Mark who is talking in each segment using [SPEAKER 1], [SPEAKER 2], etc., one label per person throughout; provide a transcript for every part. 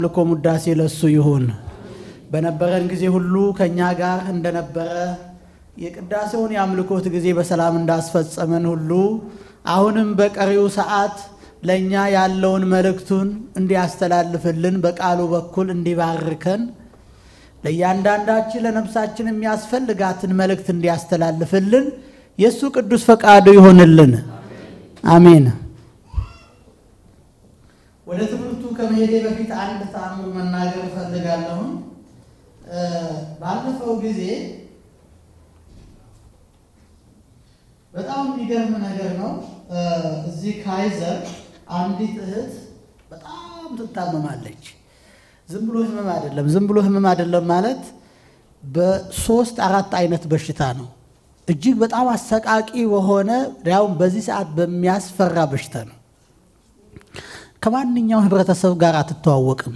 [SPEAKER 1] ልኮ ሙዳሴ ለሱ ይሁን። በነበረን ጊዜ ሁሉ ከእኛ ጋር እንደነበረ የቅዳሴውን የአምልኮት ጊዜ በሰላም እንዳስፈጸመን ሁሉ አሁንም በቀሪው ሰዓት ለእኛ ያለውን መልእክቱን እንዲያስተላልፍልን በቃሉ በኩል እንዲባርከን ለእያንዳንዳችን ለነፍሳችን የሚያስፈልጋትን መልእክት እንዲያስተላልፍልን የእሱ ቅዱስ ፈቃዱ ይሆንልን። አሜን። ወደ ትምህርቱ ከመሄዴ በፊት አንድ ተአምር መናገር እፈልጋለሁ። ባለፈው ጊዜ በጣም የሚገርም ነገር ነው። እዚህ ካይዘር አንዲት እህት በጣም ትታመማለች። ዝም ብሎ ህመም አይደለም። ዝም ብሎ ህመም አይደለም ማለት በሶስት አራት አይነት በሽታ ነው። እጅግ በጣም አሰቃቂ በሆነ ያውም በዚህ ሰዓት በሚያስፈራ በሽታ ነው። ከማንኛውም ህብረተሰብ ጋር አትተዋወቅም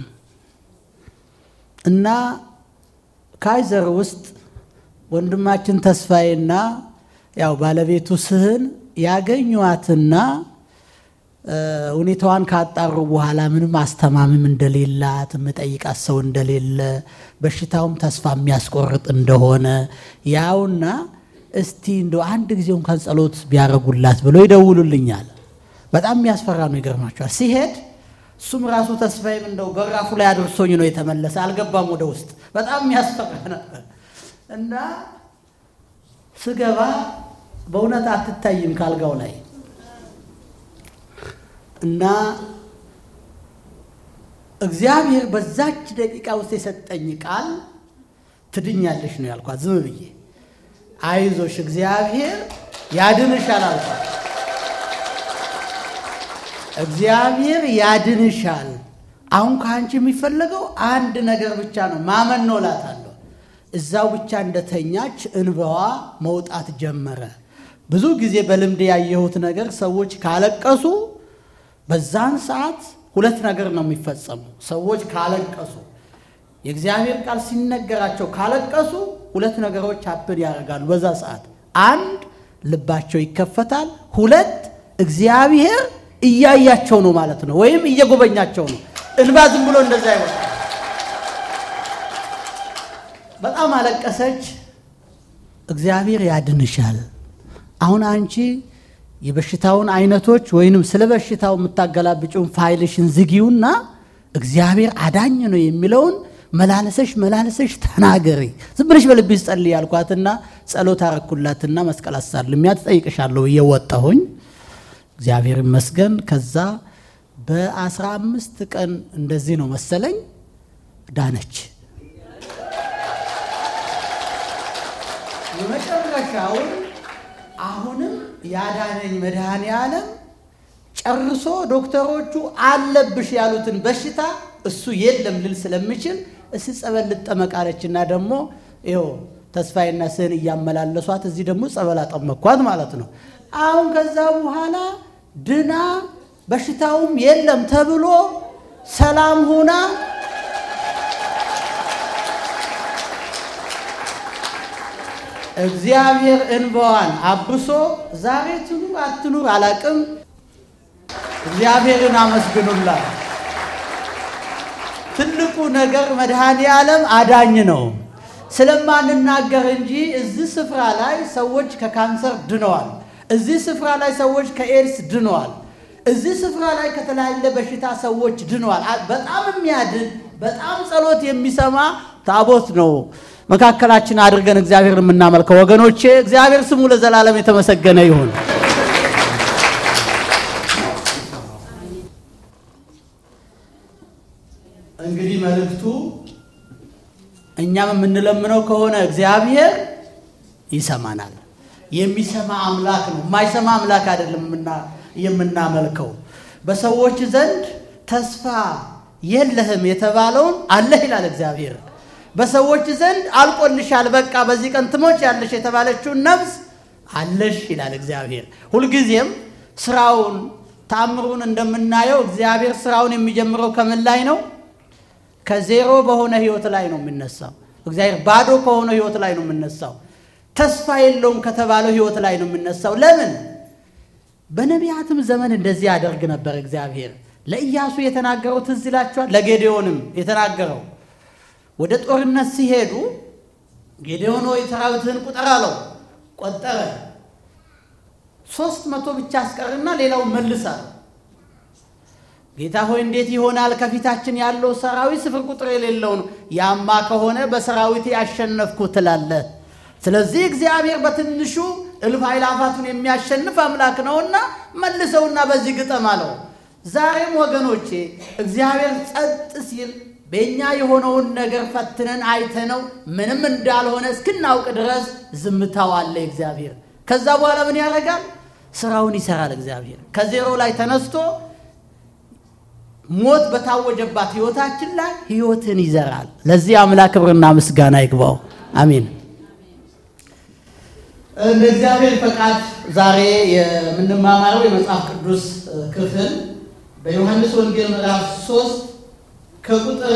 [SPEAKER 1] እና ካይዘር ውስጥ ወንድማችን ተስፋዬና ያው ባለቤቱ ስህን ያገኟትና ሁኔታዋን ካጣሩ በኋላ ምንም አስተማምም እንደሌላት የምጠይቃት ሰው እንደሌለ በሽታውም ተስፋ የሚያስቆርጥ እንደሆነ ያውና እስቲ እንደ አንድ ጊዜ እንኳን ጸሎት ቢያደርጉላት ብሎ ይደውሉልኛል። በጣም የሚያስፈራ ነው። ይገርማቸዋል። ሲሄድ እሱም ራሱ ተስፋዬም እንደው በራፉ ላይ አድርሶኝ ነው የተመለሰ። አልገባም ወደ ውስጥ። በጣም የሚያስፈራ ነበር እና ስገባ በእውነት አትታይም ካልጋው ላይ እና እግዚአብሔር በዛች ደቂቃ ውስጥ የሰጠኝ ቃል ትድኛለሽ ነው ያልኳት። ዝም ብዬ አይዞሽ እግዚአብሔር ያድንሻል አልኳት። እግዚአብሔር ያድንሻል። አሁን ከአንቺ የሚፈለገው አንድ ነገር ብቻ ነው፣ ማመን ነው እላታለሁ። እዛው ብቻ እንደተኛች እንባዋ መውጣት ጀመረ። ብዙ ጊዜ በልምድ ያየሁት ነገር ሰዎች ካለቀሱ በዛን ሰዓት ሁለት ነገር ነው የሚፈጸሙ። ሰዎች ካለቀሱ የእግዚአብሔር ቃል ሲነገራቸው ካለቀሱ ሁለት ነገሮች አፕን ያደርጋሉ። በዛ ሰዓት አንድ ልባቸው ይከፈታል፣ ሁለት እግዚአብሔር እያያቸው ነው ማለት ነው፣ ወይም እየጎበኛቸው ነው። እንባ ዝም ብሎ እንደዛ ይወጣል። በጣም አለቀሰች። እግዚአብሔር ያድንሻል። አሁን አንቺ የበሽታውን አይነቶች ወይንም ስለ በሽታው የምታገላብጭውን ፋይልሽን ዝጊውና እግዚአብሔር አዳኝ ነው የሚለውን መላለሰሽ መላለሰሽ ተናገሪ። ዝም ብለሽ በልብሽ ጸልይ ያልኳትና ጸሎት አረኩላትና መስቀል አሳልሚያት እጠይቅሻለሁ ብዬ ወጣሁኝ። እግዚአብሔር ይመስገን። ከዛ በአስራ አምስት ቀን እንደዚህ ነው መሰለኝ ዳነች። የመጨረሻውን አሁንም ያዳነኝ መድኃኔ ዓለም ጨርሶ ዶክተሮቹ አለብሽ ያሉትን በሽታ እሱ የለም ልል ስለምችል እስ ጸበል ልጠመቃለችና ደግሞ ይኸው ተስፋዬና ስህን እያመላለሷት እዚህ ደግሞ ጸበል አጠመኳት ማለት ነው። አሁን ከዛ በኋላ ድና በሽታውም የለም ተብሎ ሰላም ሁና እግዚአብሔር እንባዋን አብሶ ዛሬ ትኑር አትኑር አላቅም። እግዚአብሔርን አመስግኑላት። ትልቁ ነገር መድኃኔ ዓለም አዳኝ ነው ስለማንናገር እንጂ እዚህ ስፍራ ላይ ሰዎች ከካንሰር ድነዋል። እዚህ ስፍራ ላይ ሰዎች ከኤድስ ድነዋል። እዚህ ስፍራ ላይ ከተለያየ በሽታ ሰዎች ድነዋል። በጣም የሚያድን በጣም ጸሎት የሚሰማ ታቦት ነው መካከላችን አድርገን እግዚአብሔር የምናመልከው ወገኖቼ፣ እግዚአብሔር ስሙ ለዘላለም የተመሰገነ ይሁን። እንግዲህ መልእክቱ እኛም የምንለምነው ከሆነ እግዚአብሔር ይሰማናል። የሚሰማ አምላክ ነው፣ የማይሰማ አምላክ አይደለም የምናመልከው። በሰዎች ዘንድ ተስፋ የለህም የተባለውን አለህ ይላል እግዚአብሔር። በሰዎች ዘንድ አልቆልሻል፣ በቃ በዚህ ቀን ትሞች ያለሽ የተባለችውን ነፍስ አለሽ ይላል እግዚአብሔር። ሁልጊዜም ስራውን ታምሩን እንደምናየው እግዚአብሔር ስራውን የሚጀምረው ከምን ላይ ነው? ከዜሮ በሆነ ህይወት ላይ ነው የሚነሳው። እግዚአብሔር ባዶ ከሆነ ህይወት ላይ ነው የምነሳው። ተስፋ የለውም ከተባለው ህይወት ላይ ነው የምነሳው። ለምን? በነቢያትም ዘመን እንደዚህ ያደርግ ነበር እግዚአብሔር። ለኢያሱ የተናገረው ትዝ ይላችኋል። ለጌዴዎንም የተናገረው ወደ ጦርነት ሲሄዱ ጌዴዎን ሆይ ሰራዊትህን ቁጠር አለው። ቆጠረ። ሶስት መቶ ብቻ አስቀርና ሌላው መልስ አለው። ጌታ ሆይ እንዴት ይሆናል? ከፊታችን ያለው ሰራዊት ስፍር ቁጥር የሌለው ነው። ያማ ከሆነ በሰራዊት ያሸነፍኩ ትላለህ። ስለዚህ እግዚአብሔር በትንሹ እልፍ አእላፋቱን የሚያሸንፍ አምላክ ነውና መልሰውና በዚህ ግጠም አለው። ዛሬም ወገኖቼ እግዚአብሔር ጸጥ ሲል በእኛ የሆነውን ነገር ፈትነን አይተነው ምንም እንዳልሆነ እስክናውቅ ድረስ ዝምታው አለ እግዚአብሔር። ከዛ በኋላ ምን ያደርጋል? ስራውን ይሰራል እግዚአብሔር። ከዜሮ ላይ ተነስቶ ሞት በታወጀባት ህይወታችን ላይ ህይወትን ይዘራል። ለዚህ አምላክ ክብርና ምስጋና ይግባው። አሜን። እንደ እግዚአብሔር ፈቃድ ዛሬ የምንማማረው የመጽሐፍ ቅዱስ ክፍል በዮሐንስ ወንጌል ምዕራፍ 3 ከቁጥር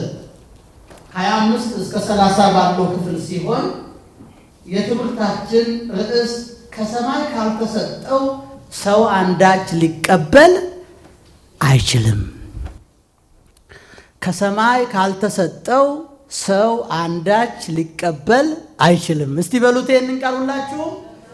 [SPEAKER 1] 25 እስከ 30 ባለው ክፍል ሲሆን የትምህርታችን ርዕስ ከሰማይ ካልተሰጠው ሰው አንዳች ሊቀበል አይችልም። ከሰማይ ካልተሰጠው ሰው አንዳች ሊቀበል አይችልም። እስቲ በሉት ይህንን ቃል ሁላችሁ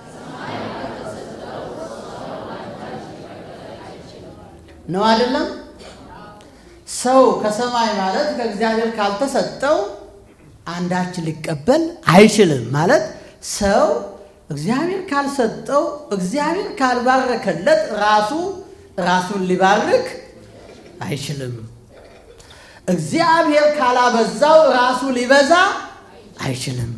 [SPEAKER 1] ነው አይደለም? ሰው ከሰማይ ማለት ከእግዚአብሔር ካልተሰጠው አንዳች ሊቀበል አይችልም ማለት ሰው እግዚአብሔር ካልሰጠው እግዚአብሔር ካልባረከለት ራሱ ራሱን ሊባርክ አይችልም። እግዚአብሔር ካላበዛው ራሱ ሊበዛ አይችልም።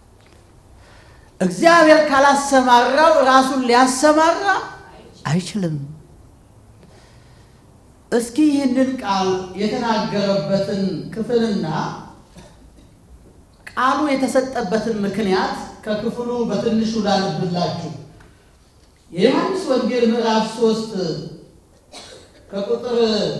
[SPEAKER 1] እግዚአብሔር ካላሰማራው ራሱን ሊያሰማራ አይችልም። እስኪ ይህንን ቃል የተናገረበትን ክፍልና ቃሉ የተሰጠበትን ምክንያት ከክፍሉ በትንሹ ላነብላችሁ። የዮሐንስ ወንጌል ምዕራፍ ሶስት ከቁጥር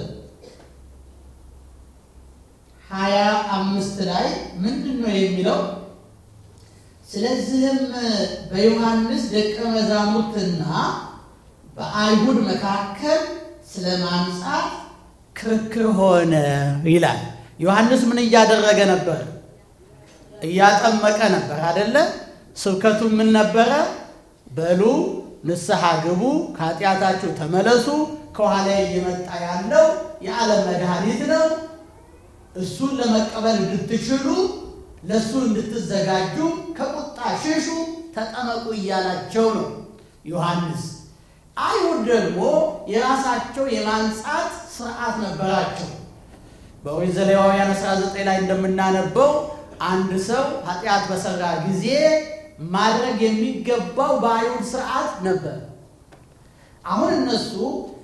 [SPEAKER 1] ሀያ አምስት ላይ ምንድን ነው የሚለው? ስለዚህም በዮሐንስ ደቀ መዛሙርትና በአይሁድ መካከል ስለ ማንጻት ክርክር ሆነ ይላል። ዮሐንስ ምን እያደረገ ነበር? እያጠመቀ ነበር አደለ? ስብከቱ ምን ነበረ? በሉ ንስሐ ግቡ፣ ከኃጢአታችሁ ተመለሱ፣ ከኋላ እየመጣ ያለው የዓለም መድኃኒት ነው። እሱን ለመቀበል እንድትችሉ ለእሱ እንድትዘጋጁ ከቁጣ ሽሹ፣ ተጠመቁ እያላቸው ነው ዮሐንስ። አይሁድ ደግሞ የራሳቸው የማንጻት ስርዓት ነበራቸው። በኦሪት ዘሌዋውያን 19 ላይ እንደምናነበው አንድ ሰው ኃጢአት በሰራ ጊዜ ማድረግ የሚገባው በአይሁድ ስርዓት ነበር። አሁን እነሱ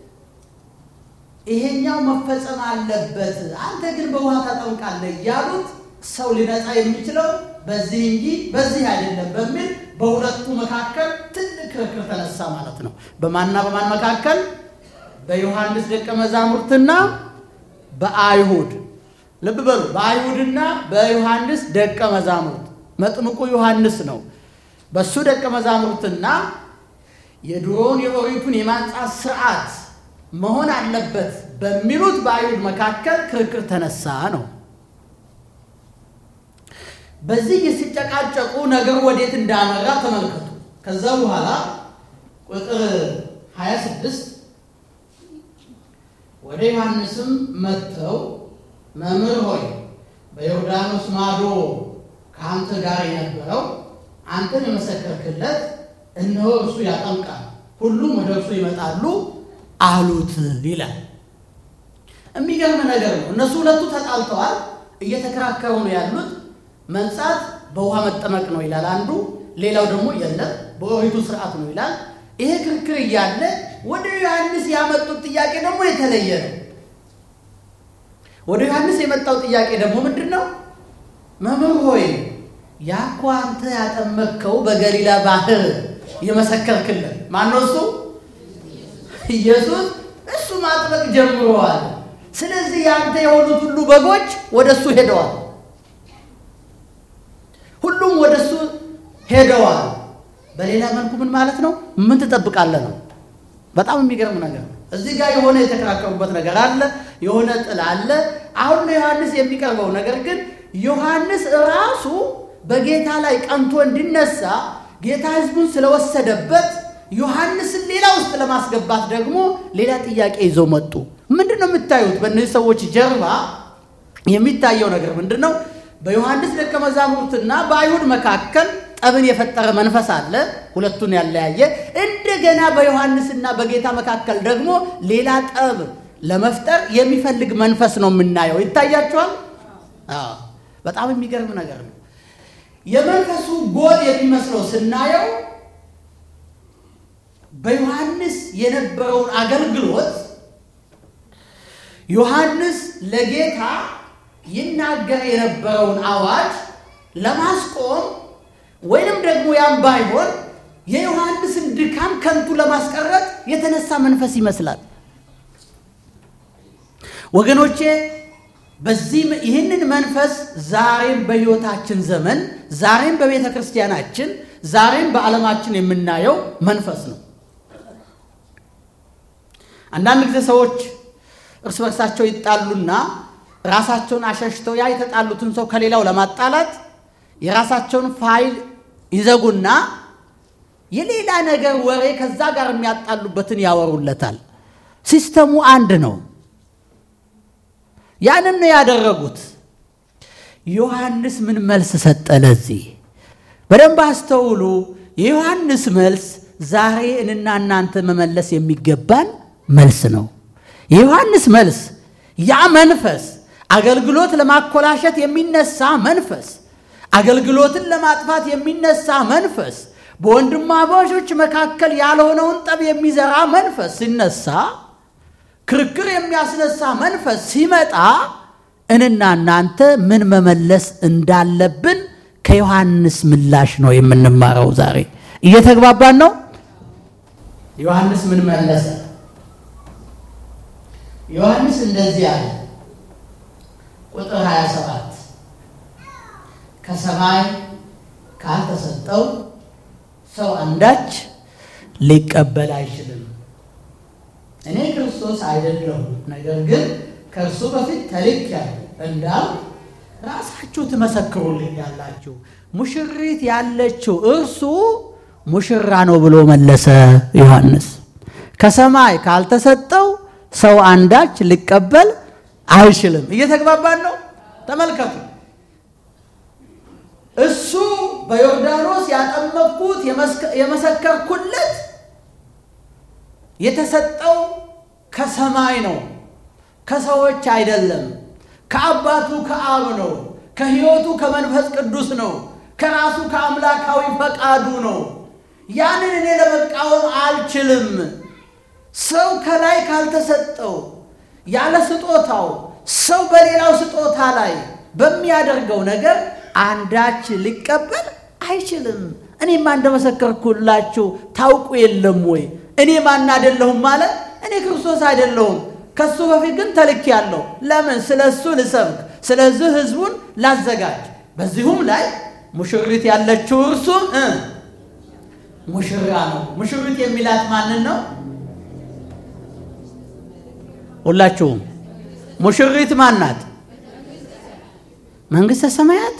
[SPEAKER 1] ይሄኛው መፈጸም አለበት፣ አንተ ግን በውሃ ታጠምቃለህ እያሉት ሰው ሊነጻ የሚችለው በዚህ እንጂ በዚህ አይደለም በሚል በሁለቱ መካከል ትልቅ ክርክር ተነሳ ማለት ነው። በማንና በማን መካከል? በዮሐንስ ደቀ መዛሙርትና በአይሁድ ልብ በሉ። በአይሁድና በዮሐንስ ደቀ መዛሙርት መጥምቁ ዮሐንስ ነው። በሱ ደቀ መዛሙርትና የድሮውን የኦሪቱን የማንጻት ስርዓት መሆን አለበት በሚሉት በአይሁድ መካከል ክርክር ተነሳ ነው። በዚህ ሲጨቃጨቁ ነገሩ ወዴት እንዳመራ ተመልከቱ። ከዛ በኋላ ቁጥር 26 ወደ ዮሐንስም መጥተው መምህር ሆይ በዮርዳኖስ ማዶ ከአንተ ጋር የነበረው አንተን የመሰከርክለት እነሆ እርሱ ያጠምቃል፣ ሁሉም ወደ እርሱ ይመጣሉ አሉት ይላል። የሚገርም ነገር ነው። እነሱ ሁለቱ ተጣልተዋል፣ እየተከራከሩ ነው ያሉት። መንጻት በውሃ መጠመቅ ነው ይላል አንዱ፣ ሌላው ደግሞ የለም በኦሪቱ ስርዓት ነው ይላል። ይሄ ክርክር እያለ ወደ ዮሐንስ ያመጡት ጥያቄ ደግሞ የተለየ ነው። ወደ ዮሐንስ የመጣው ጥያቄ ደግሞ ምንድን ነው? መምህር ሆይ ያኮ አንተ ያጠመቅከው በገሊላ ባህር የመሰከርክልን ማነው? እሱ ኢየሱስ። እሱ ማጥመቅ ጀምረዋል። ስለዚህ ያንተ የሆኑት ሁሉ በጎች ወደ እሱ ሄደዋል። ሁሉም ወደ እሱ ሄደዋል። በሌላ መልኩ ምን ማለት ነው? ምን ትጠብቃለህ ነው። በጣም የሚገርም ነገር ነው። እዚህ ጋር የሆነ የተከራከሩበት ነገር አለ፣ የሆነ ጥል አለ። አሁን ለዮሐንስ የሚቀርበው ነገር ግን ዮሐንስ ራሱ በጌታ ላይ ቀንቶ እንዲነሳ ጌታ ሕዝቡን ስለወሰደበት ዮሐንስን ሌላ ውስጥ ለማስገባት ደግሞ ሌላ ጥያቄ ይዘው መጡ። ምንድን ነው የምታዩት? በእነዚህ ሰዎች ጀርባ የሚታየው ነገር ምንድን ነው? በዮሐንስ ደቀ መዛሙርትና በአይሁድ መካከል ጠብን የፈጠረ መንፈስ አለ፣ ሁለቱን ያለያየ። እንደገና በዮሐንስና በጌታ መካከል ደግሞ ሌላ ጠብ ለመፍጠር የሚፈልግ መንፈስ ነው የምናየው። ይታያችኋል? አዎ፣ በጣም የሚገርም ነገር ነው። የመንፈሱ ጎል የሚመስለው ስናየው በዮሐንስ የነበረውን አገልግሎት ዮሐንስ ለጌታ ይናገር የነበረውን አዋጅ ለማስቆም ወይንም ደግሞ ያም ባይሆን የዮሐንስን ድካም ከንቱ ለማስቀረት የተነሳ መንፈስ ይመስላል። ወገኖቼ በዚህ ይህንን መንፈስ ዛሬም በሕይወታችን ዘመን ዛሬም በቤተ ክርስቲያናችን ዛሬም በዓለማችን የምናየው መንፈስ ነው። አንዳንድ ጊዜ ሰዎች እርስ በርሳቸው ይጣሉና ራሳቸውን አሸሽተው ያ የተጣሉትን ሰው ከሌላው ለማጣላት የራሳቸውን ፋይል ይዘጉና የሌላ ነገር ወሬ ከዛ ጋር የሚያጣሉበትን ያወሩለታል። ሲስተሙ አንድ ነው። ያንን ነው ያደረጉት። ዮሐንስ ምን መልስ ሰጠ? ለዚህ በደንብ አስተውሉ። የዮሐንስ መልስ ዛሬ እንና እናንተ መመለስ የሚገባን መልስ ነው። የዮሐንስ መልስ ያ መንፈስ አገልግሎት ለማኮላሸት የሚነሳ መንፈስ፣ አገልግሎትን ለማጥፋት የሚነሳ መንፈስ፣ በወንድማማቾች መካከል ያልሆነውን ጠብ የሚዘራ መንፈስ ሲነሳ፣ ክርክር የሚያስነሳ መንፈስ ሲመጣ እንና እናንተ ምን መመለስ እንዳለብን ከዮሐንስ ምላሽ ነው የምንማረው። ዛሬ እየተግባባን ነው። ዮሐንስ ምን መለሰ? ዮሐንስ እንደዚህ አለ። ቁጥር 27 ከሰማይ ካልተሰጠው ሰው አንዳች ሊቀበል አይችልም። እኔ ክርስቶስ አይደለሁም፣ ነገር ግን ከእርሱ በፊት ተልኬአለሁ እንዳል ራሳችሁ ትመሰክሩልኛላችሁ። ሙሽሪት ያለችው እርሱ ሙሽራ ነው ብሎ መለሰ ዮሐንስ። ከሰማይ ካልተሰጠው ሰው አንዳች ሊቀበል አይችልም። እየተግባባን ነው? ተመልከቱ። እሱ በዮርዳኖስ ያጠመቅኩት የመሰከርኩለት የተሰጠው ከሰማይ ነው፣ ከሰዎች አይደለም። ከአባቱ ከአብ ነው። ከሕይወቱ ከመንፈስ ቅዱስ ነው። ከራሱ ከአምላካዊ ፈቃዱ ነው። ያንን እኔ ለመቃወም አልችልም። ሰው ከላይ ካልተሰጠው ያለ ስጦታው ሰው በሌላው ስጦታ ላይ በሚያደርገው ነገር አንዳች ሊቀበል አይችልም። እኔማ እንደመሰከርኩላችሁ ታውቁ የለም ወይ? እኔ ማን አይደለሁም ማለት እኔ ክርስቶስ አይደለሁም። ከሱ በፊት ግን ተልኬአለሁ። ለምን? ስለ እሱ ልሰብክ፣ ስለዚህ ሕዝቡን ላዘጋጅ። በዚሁም ላይ ሙሽሪት ያለችው እርሱ ሙሽራ ነው። ሙሽሪት የሚላት ማንን ነው? ሁላችሁም ሙሽሪት ማን ናት? መንግሥተ ሰማያት።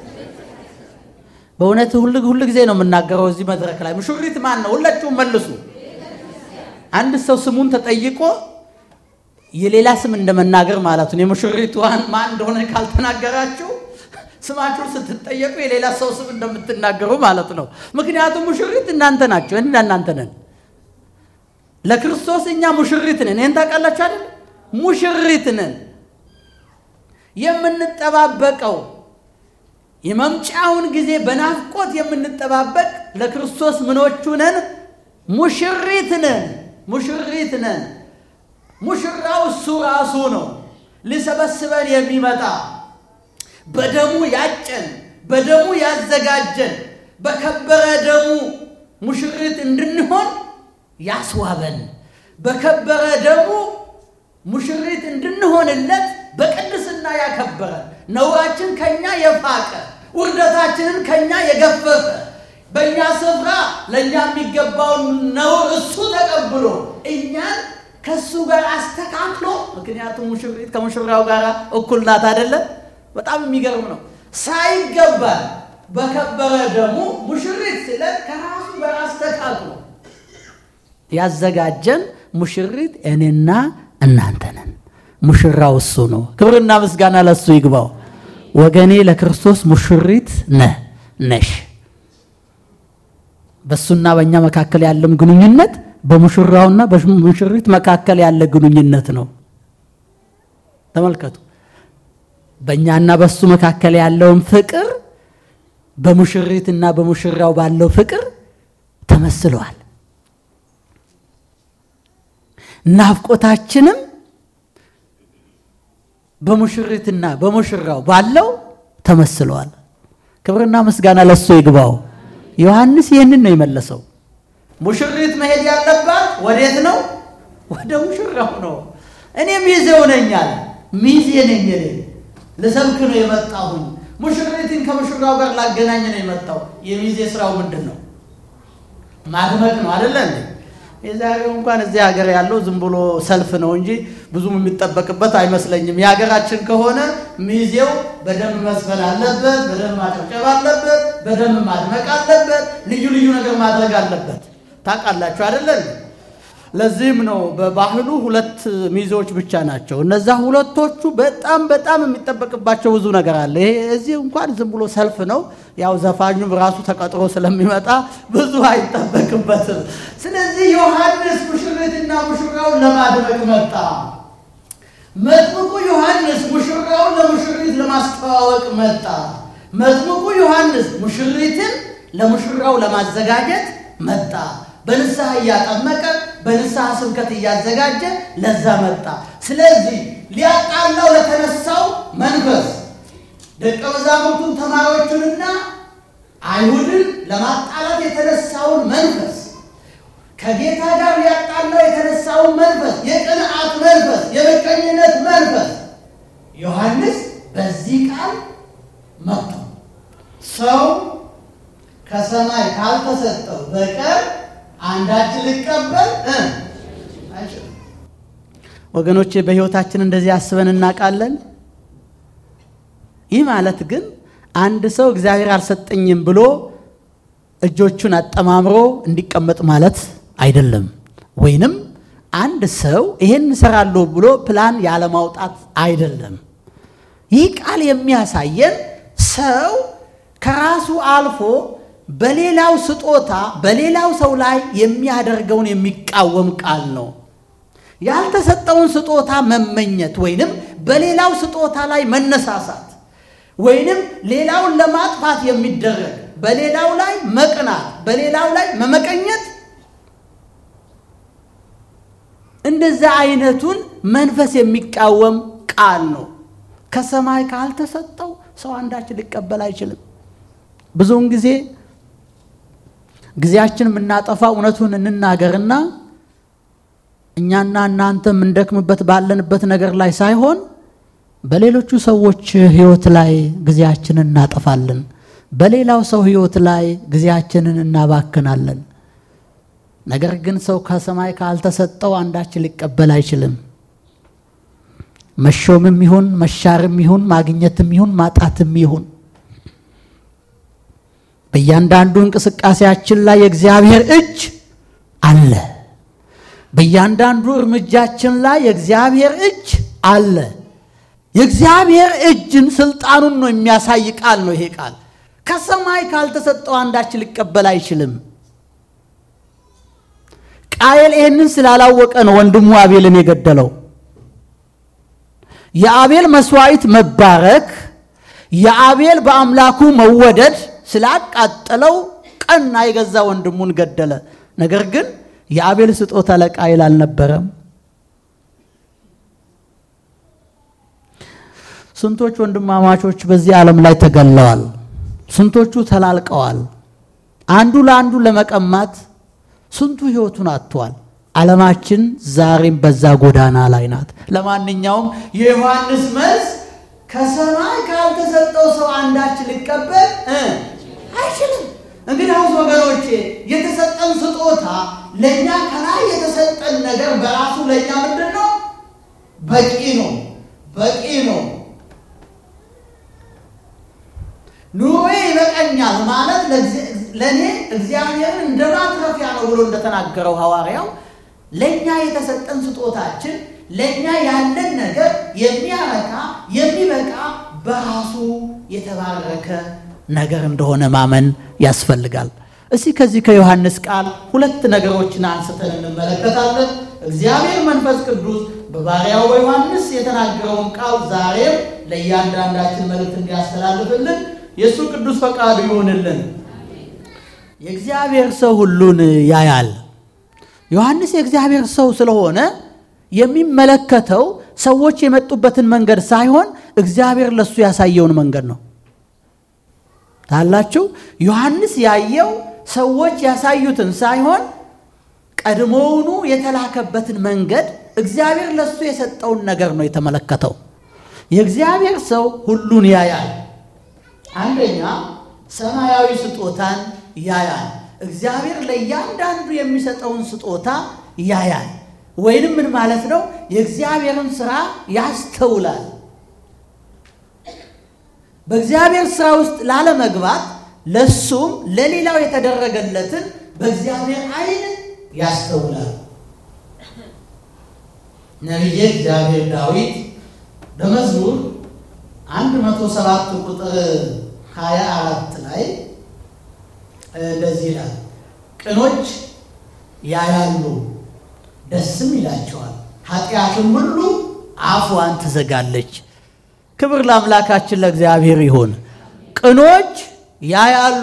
[SPEAKER 1] በእውነት ሁል ሁል ጊዜ ነው የምናገረው እዚህ መድረክ ላይ ሙሽሪት ማን ነው? ሁላችሁም መልሱ። አንድ ሰው ስሙን ተጠይቆ የሌላ ስም እንደመናገር ማለት ነው። የሙሽሪት ማን እንደሆነ ካልተናገራችሁ ስማችሁን ስትጠየቁ የሌላ ሰው ስም እንደምትናገሩ ማለት ነው። ምክንያቱም ሙሽሪት እናንተ ናቸው፣ እኔና እናንተ ነን። ለክርስቶስ እኛ ሙሽሪት ነን። ይህን ታውቃላችሁ አይደል? ሙሽሪት ነን። የምንጠባበቀው የመምጫውን ጊዜ በናፍቆት የምንጠባበቅ ለክርስቶስ ምኖቹ ነን? ሙሽሪት ነን። ሙሽሪት ነን። ሙሽራው እሱ ራሱ ነው፣ ሊሰበስበን የሚመጣ በደሙ ያጨን፣ በደሙ ያዘጋጀን፣ በከበረ ደሙ ሙሽሪት እንድንሆን ያስዋበን፣ በከበረ ደሙ ሙሽሪት እንድንሆንለት በቅድስና ያከበረን፣ ነውራችን ከኛ የፋቀ ውርደታችንን ከኛ የገፈፈ በእኛ ስፍራ ለእኛ የሚገባውን ነውር እሱ ተቀብሎ እኛን ከሱ ጋር አስተካክሎ ምክንያቱም ሙሽሪት ከሙሽራው ጋር እኩል ናት አይደለም። በጣም የሚገርም ነው። ሳይገባል በከበረ ደሙ ሙሽሪት ስለን ከራሱ ጋር አስተካክሎ ያዘጋጀን ሙሽሪት እኔና እናንተ ነን። ሙሽራው እሱ ነው። ክብርና ምስጋና ለእሱ ይግባው። ወገኔ ለክርስቶስ ሙሽሪት ነህ ነሽ። በእሱና በእኛ መካከል ያለም ግንኙነት በሙሽራውና በሙሽሪት መካከል ያለ ግንኙነት ነው። ተመልከቱ። በእኛና በእሱ መካከል ያለውን ፍቅር በሙሽሪትና በሙሽራው ባለው ፍቅር ተመስለዋል። ናፍቆታችንም በሙሽሪትና በሙሽራው ባለው ተመስለዋል። ክብርና ምስጋና ለእሱ ይግባው። ዮሐንስ ይህንን ነው የመለሰው። ሙሽሪት መሄድ ያለባት ወዴት ነው? ወደ ሙሽራው ነው። እኔ ሚዜው ነኝ አለ። ሚዜ ነኝ እኔ ልሰብክ ነው የመጣሁኝ። ሙሽሪትን ከሙሽራው ጋር ላገናኝ ነው የመጣው። የሚዜ ስራው ምንድን ነው? ማድመቅ ነው አደለ እንዴ? የዛሬው እንኳን እዚህ ሀገር ያለው ዝም ብሎ ሰልፍ ነው እንጂ ብዙም የሚጠበቅበት አይመስለኝም። የሀገራችን ከሆነ ሚዜው በደንብ መስፈን አለበት፣ በደንብ ማጨብጨብ አለበት፣ በደንብ ማድመቅ አለበት፣ ልዩ ልዩ ነገር ማድረግ አለበት። ታውቃላችሁ አይደለን? ለዚህም ነው በባህሉ ሁለት ሚዜዎች ብቻ ናቸው። እነዛ ሁለቶቹ በጣም በጣም የሚጠበቅባቸው ብዙ ነገር አለ። ይሄ እዚህ እንኳን ዝም ብሎ ሰልፍ ነው። ያው ዘፋኙም ራሱ ተቀጥሮ ስለሚመጣ ብዙ አይጠበቅበትም። ስለዚህ ዮሐንስ ሙሽሪትና ሙሽራውን ለማድመቅ መጣ። መጥምቁ ዮሐንስ ሙሽራውን ለሙሽሪት ለማስተዋወቅ መጣ። መጥምቁ ዮሐንስ ሙሽሪትን ለሙሽራው ለማዘጋጀት መጣ። በንስሐ እያጠመቀ በንስሐ ስብከት እያዘጋጀ ለዛ መጣ። ስለዚህ ሊያጣላው ለተነሳው መንፈስ ደቀ መዛሙርቱን ተማሪዎቹንና አይሁድን ለማጣላት የተነሳውን መንፈስ ከጌታ ጋር ሊያጣላው የተነሳውን መንፈስ የቅንዓት መንፈስ፣ የምቀኝነት መንፈስ ዮሐንስ በዚህ ቃል መጥቶ ሰው ከሰማይ ካልተሰጠው በቀር አንዳች ሊቀበል አይችልም። ወገኖቼ በሕይወታችን እንደዚህ አስበን እናውቃለን? ይህ ማለት ግን አንድ ሰው እግዚአብሔር አልሰጠኝም ብሎ እጆቹን አጠማምሮ እንዲቀመጥ ማለት አይደለም። ወይንም አንድ ሰው ይሄን እሰራለሁ ብሎ ፕላን ያለማውጣት አይደለም። ይህ ቃል የሚያሳየን ሰው ከራሱ አልፎ በሌላው ስጦታ በሌላው ሰው ላይ የሚያደርገውን የሚቃወም ቃል ነው። ያልተሰጠውን ስጦታ መመኘት ወይንም በሌላው ስጦታ ላይ መነሳሳት ወይንም ሌላውን ለማጥፋት የሚደረግ በሌላው ላይ መቅናት፣ በሌላው ላይ መመቀኘት እንደዛ አይነቱን መንፈስ የሚቃወም ቃል ነው። ከሰማይ ካልተሰጠው ሰው አንዳች ሊቀበል አይችልም። ብዙውን ጊዜ ጊዜያችን የምናጠፋ እውነቱን እንናገርና እኛና እናንተ የምንደክምበት ባለንበት ነገር ላይ ሳይሆን በሌሎቹ ሰዎች ሕይወት ላይ ጊዜያችንን እናጠፋለን። በሌላው ሰው ሕይወት ላይ ጊዜያችንን እናባክናለን። ነገር ግን ሰው ከሰማይ ካልተሰጠው አንዳች ሊቀበል አይችልም። መሾምም ይሁን መሻርም ይሁን ማግኘትም ይሁን ማጣትም ይሁን በእያንዳንዱ እንቅስቃሴያችን ላይ የእግዚአብሔር እጅ አለ። በእያንዳንዱ እርምጃችን ላይ የእግዚአብሔር እጅ አለ። የእግዚአብሔር እጅን ስልጣኑን ነው የሚያሳይ ቃል ነው ይሄ ቃል። ከሰማይ ካልተሰጠው አንዳች ሊቀበል አይችልም። ቃየል ይህንን ስላላወቀ ነው ወንድሙ አቤልን የገደለው። የአቤል መስዋዕት መባረክ፣ የአቤል በአምላኩ መወደድ ስላቃጠለው ቀና የገዛ ወንድሙን ገደለ። ነገር ግን የአቤል ስጦታ ለቃየል አልነበረም። ስንቶች ወንድማማቾች በዚህ ዓለም ላይ ተገለዋል። ስንቶቹ ተላልቀዋል። አንዱ ለአንዱ ለመቀማት ስንቱ ሕይወቱን አጥቷል። ዓለማችን ዛሬም በዛ ጎዳና ላይ ናት። ለማንኛውም የዮሐንስ መልስ ከሰማይ ካልተሰጠው ሰው አንዳች ሊቀበል አይችልም። እንግዲያውስ ወገኖቼ የተሰጠን ስጦታ ለእኛ ከላይ የተሰጠን ነገር በራሱ ለእኛ ምንድን ነው? በቂ ነው፣ በቂ ነው። ኑሮዬ ይበቃኛል ማለት ለእኔ እግዚአብሔርን እንደ ማትረፊያ ነው ብሎ እንደተናገረው ሐዋርያው ለእኛ የተሰጠን ስጦታችን ለእኛ ያለን ነገር የሚያረካ የሚበቃ በራሱ የተባረከ ነገር እንደሆነ ማመን ያስፈልጋል። እስቲ ከዚህ ከዮሐንስ ቃል ሁለት ነገሮችን አንስተን እንመለከታለን። እግዚአብሔር መንፈስ ቅዱስ በባሪያው በዮሐንስ የተናገረውን ቃል ዛሬም ለእያንዳንዳችን መልእክት እንዲያስተላልፍልን የእሱ ቅዱስ ፈቃዱ ይሆንልን። የእግዚአብሔር ሰው ሁሉን ያያል። ዮሐንስ የእግዚአብሔር ሰው ስለሆነ የሚመለከተው ሰዎች የመጡበትን መንገድ ሳይሆን እግዚአብሔር ለሱ ያሳየውን መንገድ ነው። ታላችሁ ዮሐንስ ያየው ሰዎች ያሳዩትን ሳይሆን ቀድሞውኑ የተላከበትን መንገድ እግዚአብሔር ለሱ የሰጠውን ነገር ነው የተመለከተው። የእግዚአብሔር ሰው ሁሉን ያያል። አንደኛ ሰማያዊ ስጦታን ያያል። እግዚአብሔር ለእያንዳንዱ የሚሰጠውን ስጦታ ያያል። ወይንም ምን ማለት ነው? የእግዚአብሔርን ስራ ያስተውላል። በእግዚአብሔር ስራ ውስጥ ላለመግባት ለሱም ለሌላው የተደረገለትን በእግዚአብሔር ዓይን ያስተውላል። ነቢየ እግዚአብሔር ዳዊት በመዝሙር 107 ቁጥር 24 ላይ እንደዚህ ይላል፣ ቅኖች ያያሉ ደስም ይላቸዋል፣ ኃጢአትም ሁሉ አፏን ትዘጋለች። ክብር ለአምላካችን ለእግዚአብሔር ይሁን። ቅኖች ያያሉ።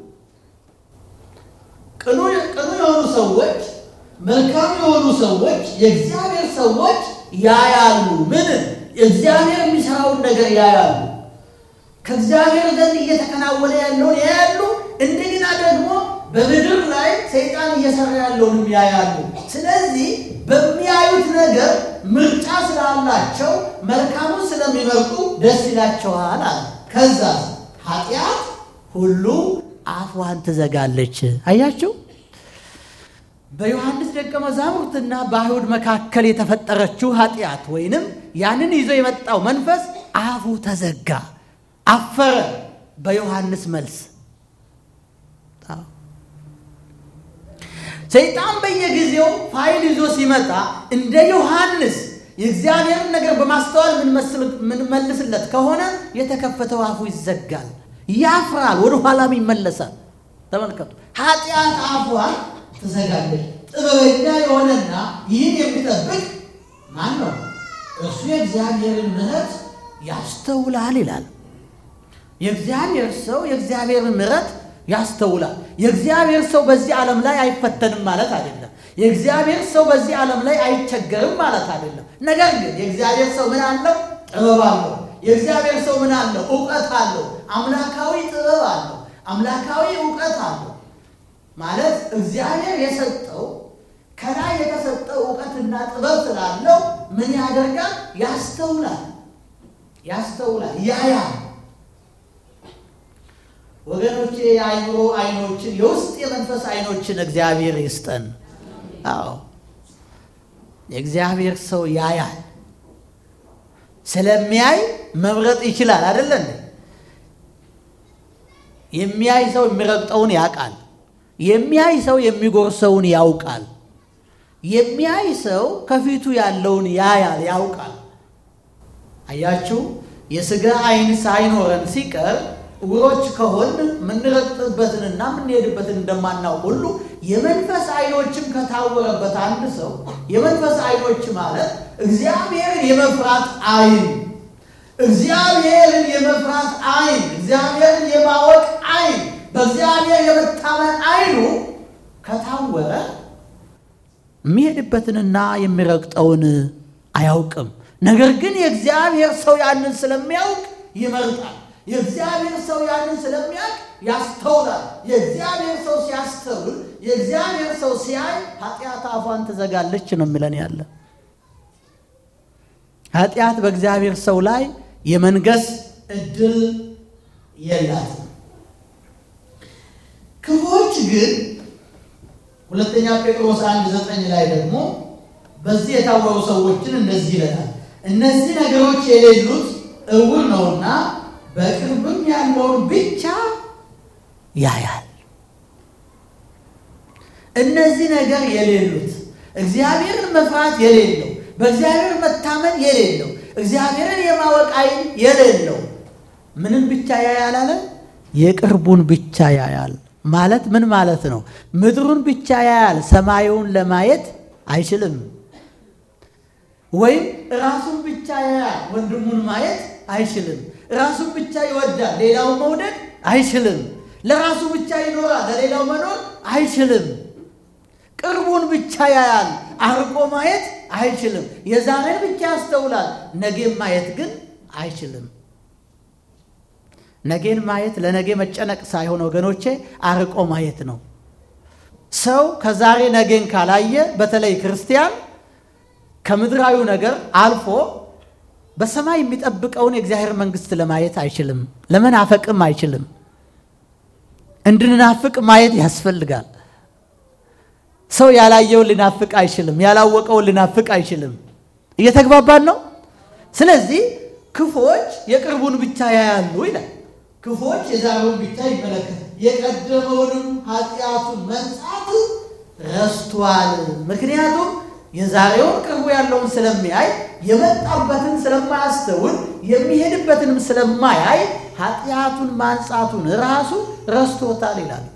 [SPEAKER 1] ቅኑ የሆኑ ሰዎች፣ መልካም የሆኑ ሰዎች፣ የእግዚአብሔር ሰዎች ያያሉ። ምን እግዚአብሔር የሚሰራውን ነገር ያያሉ። ከእግዚአብሔር ዘንድ እየተከናወነ ያለውን ያያሉ። እንደገና ደግሞ በምድር ላይ ሰይጣን እየሰራ ያለውንም ያያሉ። ስለዚህ በሚያዩት ነገር ምርጫ ስላላቸው መልካሙን ስለሚመርጡ ደስ ይላቸዋል አለ። ከዛ ኃጢአት ሁሉ አፏን ትዘጋለች። አያችሁ፣ በዮሐንስ ደቀ መዛሙርትና በአይሁድ መካከል የተፈጠረችው ኃጢአት ወይንም ያንን ይዞ የመጣው መንፈስ አፉ ተዘጋ፣ አፈረ። በዮሐንስ መልስ ሰይጣን በየጊዜው ፋይል ይዞ ሲመጣ እንደ ዮሐንስ የእግዚአብሔርን ነገር በማስተዋል የምንመልስለት ከሆነ የተከፈተው አፉ ይዘጋል፣ ያፍራል፣ ወደ ኋላም ይመለሳል። ተመልከቱ፣ ኃጢአት አፏን ትዘጋለች። ጥበበኛ የሆነና ይህን የሚጠብቅ ማን ነው? እርሱ የእግዚአብሔርን ምሕረት ያስተውላል ይላል። የእግዚአብሔር ሰው የእግዚአብሔርን ምሕረት ያስተውላል። የእግዚአብሔር ሰው በዚህ ዓለም ላይ አይፈተንም ማለት አይደለም። የእግዚአብሔር ሰው በዚህ ዓለም ላይ አይቸገርም ማለት አይደለም። ነገር ግን የእግዚአብሔር ሰው ምን አለው? ጥበብ አለው። የእግዚአብሔር ሰው ምን አለው? እውቀት አለው። አምላካዊ ጥበብ አለው። አምላካዊ እውቀት አለው። ማለት እግዚአብሔር የሰጠው ከላይ የተሰጠው እውቀትና ጥበብ ስላለው ምን ያደርጋል? ያስተውላል፣ ያስተውላል፣ ያያል። ወገኖቼ የአይምሮ አይኖችን የውስጥ የመንፈስ አይኖችን እግዚአብሔር ይስጠን። አዎ የእግዚአብሔር ሰው ያያል። ስለሚያይ መምረጥ ይችላል። አይደለ እንዴ? የሚያይ ሰው የሚረግጠውን ያውቃል። የሚያይ ሰው የሚጎርሰውን ያውቃል። የሚያይ ሰው ከፊቱ ያለውን ያያል፣ ያውቃል። አያችሁ፣ የሥጋ አይን ሳይኖረን ሲቀር ዕውሮች ከሆን የምንረግጥበትንና የምንሄድበትን እንደማናውቅ ሁሉ የመንፈስ አይኖችም ከታወረበት አንድ ሰው የመንፈስ አይኖች ማለት እግዚአብሔርን የመፍራት አይን፣ እግዚአብሔርን የመፍራት አይን፣ እግዚአብሔርን የማወቅ አይን፣ በእግዚአብሔር የመታመን አይኑ ከታወረ የሚሄድበትንና የሚረግጠውን አያውቅም። ነገር ግን የእግዚአብሔር ሰው ያንን ስለሚያውቅ ይመርጣል። የእግዚአብሔር ሰው ያንን ስለሚያውቅ ያስተውላል። የእግዚአብሔር ሰው ሲያስተውል፣ የእግዚአብሔር ሰው ሲያይ ኃጢአት አፏን ትዘጋለች ነው የሚለን ያለ ኃጢአት በእግዚአብሔር ሰው ላይ የመንገስ እድል የላትም። ክፉዎች ግን ሁለተኛ ጴጥሮስ አንድ ዘጠኝ ላይ ደግሞ በዚህ የታወሩ ሰዎችን እንደዚህ ይለናል፣ እነዚህ ነገሮች የሌሉት እውር ነውና በቅርብም ያለውን ብቻ ያያል። እነዚህ ነገር የሌሉት እግዚአብሔርን መፍራት የሌለው በእግዚአብሔር መታመን የሌለው እግዚአብሔርን የማወቅ ዓይን የሌለው ምንም ብቻ ያያል አለ? የቅርቡን ብቻ ያያል ማለት ምን ማለት ነው? ምድሩን ብቻ ያያል፣ ሰማዩን ለማየት አይችልም። ወይም ራሱን ብቻ ያያል፣ ወንድሙን ማየት አይችልም። ራሱን ብቻ ይወዳል፣ ሌላውን መውደድ አይችልም። ለራሱ ብቻ ይኖራል፣ ለሌላው መኖር አይችልም። ቅርቡን ብቻ ያያል፣ አርቆ ማየት አይችልም። የዛሬን ብቻ ያስተውላል፣ ነገን ማየት ግን አይችልም። ነገን ማየት ለነገ መጨነቅ ሳይሆን ወገኖቼ አርቆ ማየት ነው። ሰው ከዛሬ ነገን ካላየ በተለይ ክርስቲያን ከምድራዊ ነገር አልፎ በሰማይ የሚጠብቀውን የእግዚአብሔር መንግሥት ለማየት አይችልም። ለመናፈቅም አይችልም። እንድንናፍቅ ማየት ያስፈልጋል። ሰው ያላየውን ሊናፍቅ አይችልም። ያላወቀውን ሊናፍቅ አይችልም። እየተግባባን ነው። ስለዚህ ክፉዎች የቅርቡን ብቻ ያያሉ ይላል። ክፉዎች የዛሬውን ብቻ ይመለከታል፣ የቀደመውንም ኃጢአቱን መንጻት ረስቷል። ምክንያቱም የዛሬውን ቅርቡ ያለውን ስለሚያይ የመጣበትን ስለማያስተውል የሚሄድበትንም ስለማያይ ኃጢአቱን ማንጻቱን ራሱ ረስቶታል ይላል።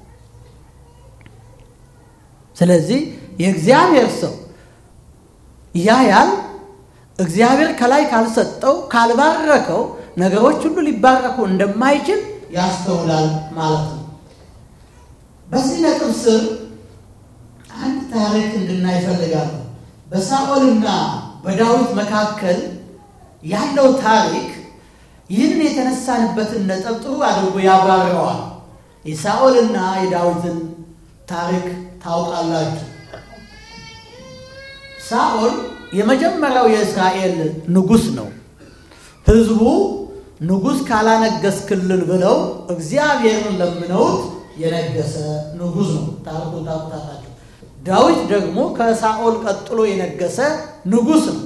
[SPEAKER 1] ስለዚህ የእግዚአብሔር ሰው ያያል። እግዚአብሔር ከላይ ካልሰጠው ካልባረከው ነገሮች ሁሉ ሊባረኩ እንደማይችል ያስተውላል ማለት ነው። በዚህ ነጥብ ስር አንድ ታሪክ እንድናይ እፈልጋለሁ። በሳኦልና በዳዊት መካከል ያለው ታሪክ ይህንን የተነሳንበትን ነጥብ ጥሩ አድርጎ ያብራረዋል። የሳኦልና የዳዊትን ታሪክ ታውቃላችሁ። ሳኦል የመጀመሪያው የእስራኤል ንጉሥ ነው። ሕዝቡ ንጉሥ ካላነገስክልን ብለው እግዚአብሔርን ለምነውት የነገሰ ንጉሥ ነው። ታሪኩን ታውቁታላችሁ። ዳዊት ደግሞ ከሳኦል ቀጥሎ የነገሰ ንጉሥ ነው።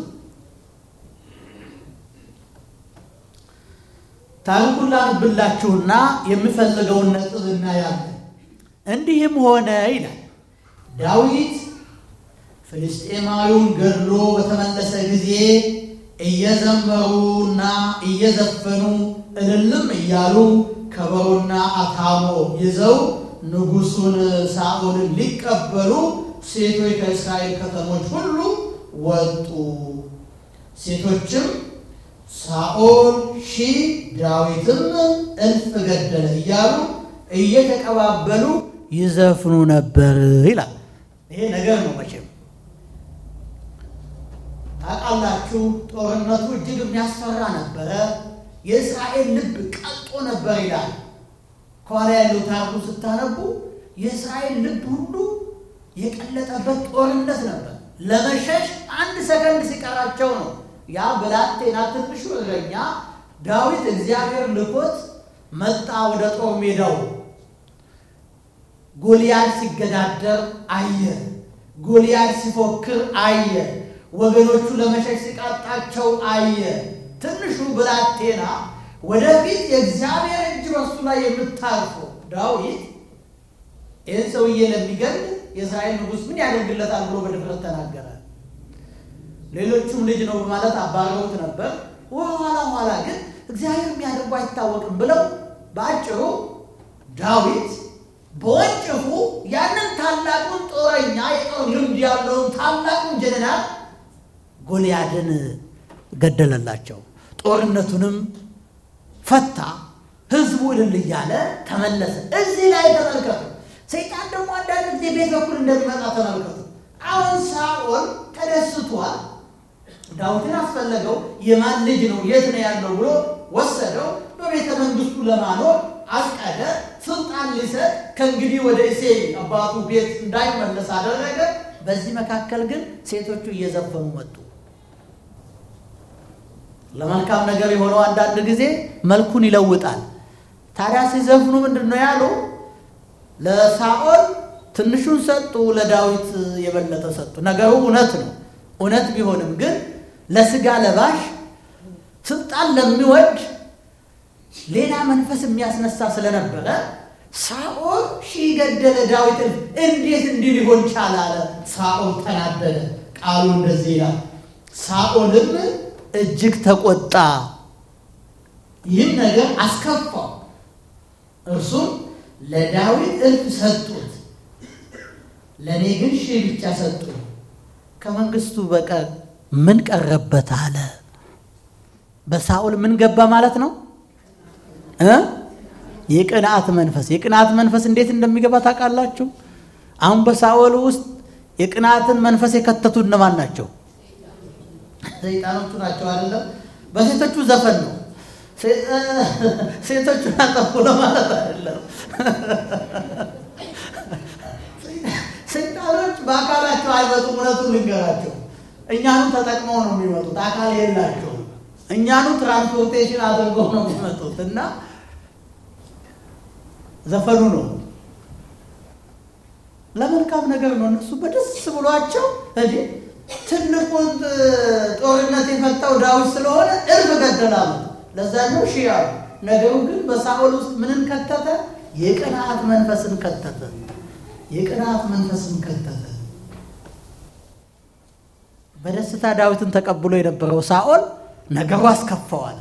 [SPEAKER 1] ታሪኩን ላንብላችሁና የምፈልገውን ነጥብ እናያለን። እንዲህም ሆነ ይላል ዳዊት ፍልስጤማዊውን ገድሎ በተመለሰ ጊዜ እየዘመሩና እየዘፈኑ እልልም እያሉ ከበሮና አታሞ ይዘው ንጉሡን ሳኦልን ሊቀበሉ ሴቶች ከእስራኤል ከተሞች ሁሉ ወጡ። ሴቶችም ሳኦል ሺህ ዳዊትም እልፍ ገደለ እያሉ እየተቀባበሉ ይዘፍኑ ነበር ይላል። ይሄ ነገር ነው መቼም ታውቃላችሁ። ጦርነቱ እጅግ የሚያስፈራ ነበረ። የእስራኤል ልብ ቀልጦ ነበር ይላል። ከኋላ ያለው ታሪኩ ስታነቡ የእስራኤል ልብ ሁሉ የቀለጠበት ጦርነት ነበር። ለመሸሽ አንድ ሰከንድ ሲቀራቸው ነው ያ ብላቴና ትንሹ እረኛ ዳዊት እግዚአብሔር ልኮት መጣ ወደ ጦር ሜዳው። ጎልያድ ሲገዳደር አየ። ጎልያድ ሲፎክር አየ። ወገኖቹ ለመሸሽ ሲቃጣቸው አየ። ትንሹ ብላቴና ወደፊት የእግዚአብሔር እጅ በሱ ላይ የምታርፈው ዳዊት ይህን ሰውዬ ለሚገል የእስራኤል ንጉሥ ምን ያደርግለታል ብሎ በድፍረት ተናገረ። ሌሎቹም ልጅ ነው በማለት አባረውት ነበር። ኋላ ኋላ ግን እግዚአብሔር የሚያደርጉ አይታወቅም ብለው በአጭሩ ዳዊት በወንጭፉ ያንን ታላቁን ጦረኛ የጦር ልምድ ያለውን ታላቁን ጀነራል ጎልያድን ገደለላቸው። ጦርነቱንም ፈታ። ህዝቡ እልል እያለ ተመለሰ። እዚህ ላይ ተመልከቱ። ሰይጣን ደግሞ አንዳንድ ጊዜ ቤት በኩል እንደሚመጣ ተመልከቱ። አሁን ሳኦል ተደስቷል። ዳዊትን አስፈለገው። የማን ልጅ ነው የት ነው ያለው ብሎ ወሰደው። በቤተ መንግስቱ ለማኖር አስቀደ። ስልጣን ሊሰጥ ከእንግዲህ ወደ እሴይ አባቱ ቤት እንዳይመለስ አደረገ። በዚህ መካከል ግን ሴቶቹ እየዘፈኑ መጡ። ለመልካም ነገር የሆነው አንዳንድ ጊዜ መልኩን ይለውጣል። ታዲያ ሲዘፍኑ ምንድን ነው ያሉ? ለሳኦል ትንሹን ሰጡ፣ ለዳዊት የበለጠ ሰጡ። ነገሩ እውነት ነው። እውነት ቢሆንም ግን ለስጋ ለባሽ ስልጣን ለሚወድ ሌላ መንፈስ የሚያስነሳ ስለነበረ ሳኦል ሺህ ገደለ ዳዊት እንዴት እንዲህ ሊሆን ቻለ አለ። ሳኦል ተናደደ። ቃሉ እንደዚህ ይላል፣ ሳኦልም እጅግ ተቆጣ፣ ይህም ነገር አስከፋው። እርሱም ለዳዊት እልፍ ሰጡት፣ ለእኔ ግን ሺህ ብቻ ሰጡ። ከመንግስቱ በቀር ምን ቀረበት አለ። በሳኦል ምን ገባ ማለት ነው እ የቅንዓት መንፈስ የቅንዓት መንፈስ እንዴት እንደሚገባ ታውቃላችሁ? አሁን በሳኦል ውስጥ የቅንዓትን መንፈስ የከተቱ እነማን ናቸው? ሰይጣኖቹ ናቸው አይደለም። በሴቶቹ ዘፈን ነው። ሴቶቹን አጠፉ ለማለት አይደለም። ሰይጣኖች በአካላቸው አይመጡም። እውነቱን ልንገራቸው፣ እኛኑ ተጠቅመው ነው የሚመጡት። አካል የላቸውም። እኛኑ ትራንስፖርቴሽን አድርገው ነው የሚመጡት እና ዘፈኑ ነው ለመልካም ነገር ነው። እነሱ በደስ ብሏቸው እንዴ ትልቁን ጦርነት የፈታው ዳዊት ስለሆነ እልፍ ገደላሉ። ለዛኛው ሺህ አሉ። ነገሩ ግን በሳኦል ውስጥ ምንን ከተተ? የቅንዓት መንፈስን ከተተ። የቅንዓት መንፈስን ከተተ። በደስታ ዳዊትን ተቀብሎ የነበረው ሳኦል ነገሩ አስከፋዋል።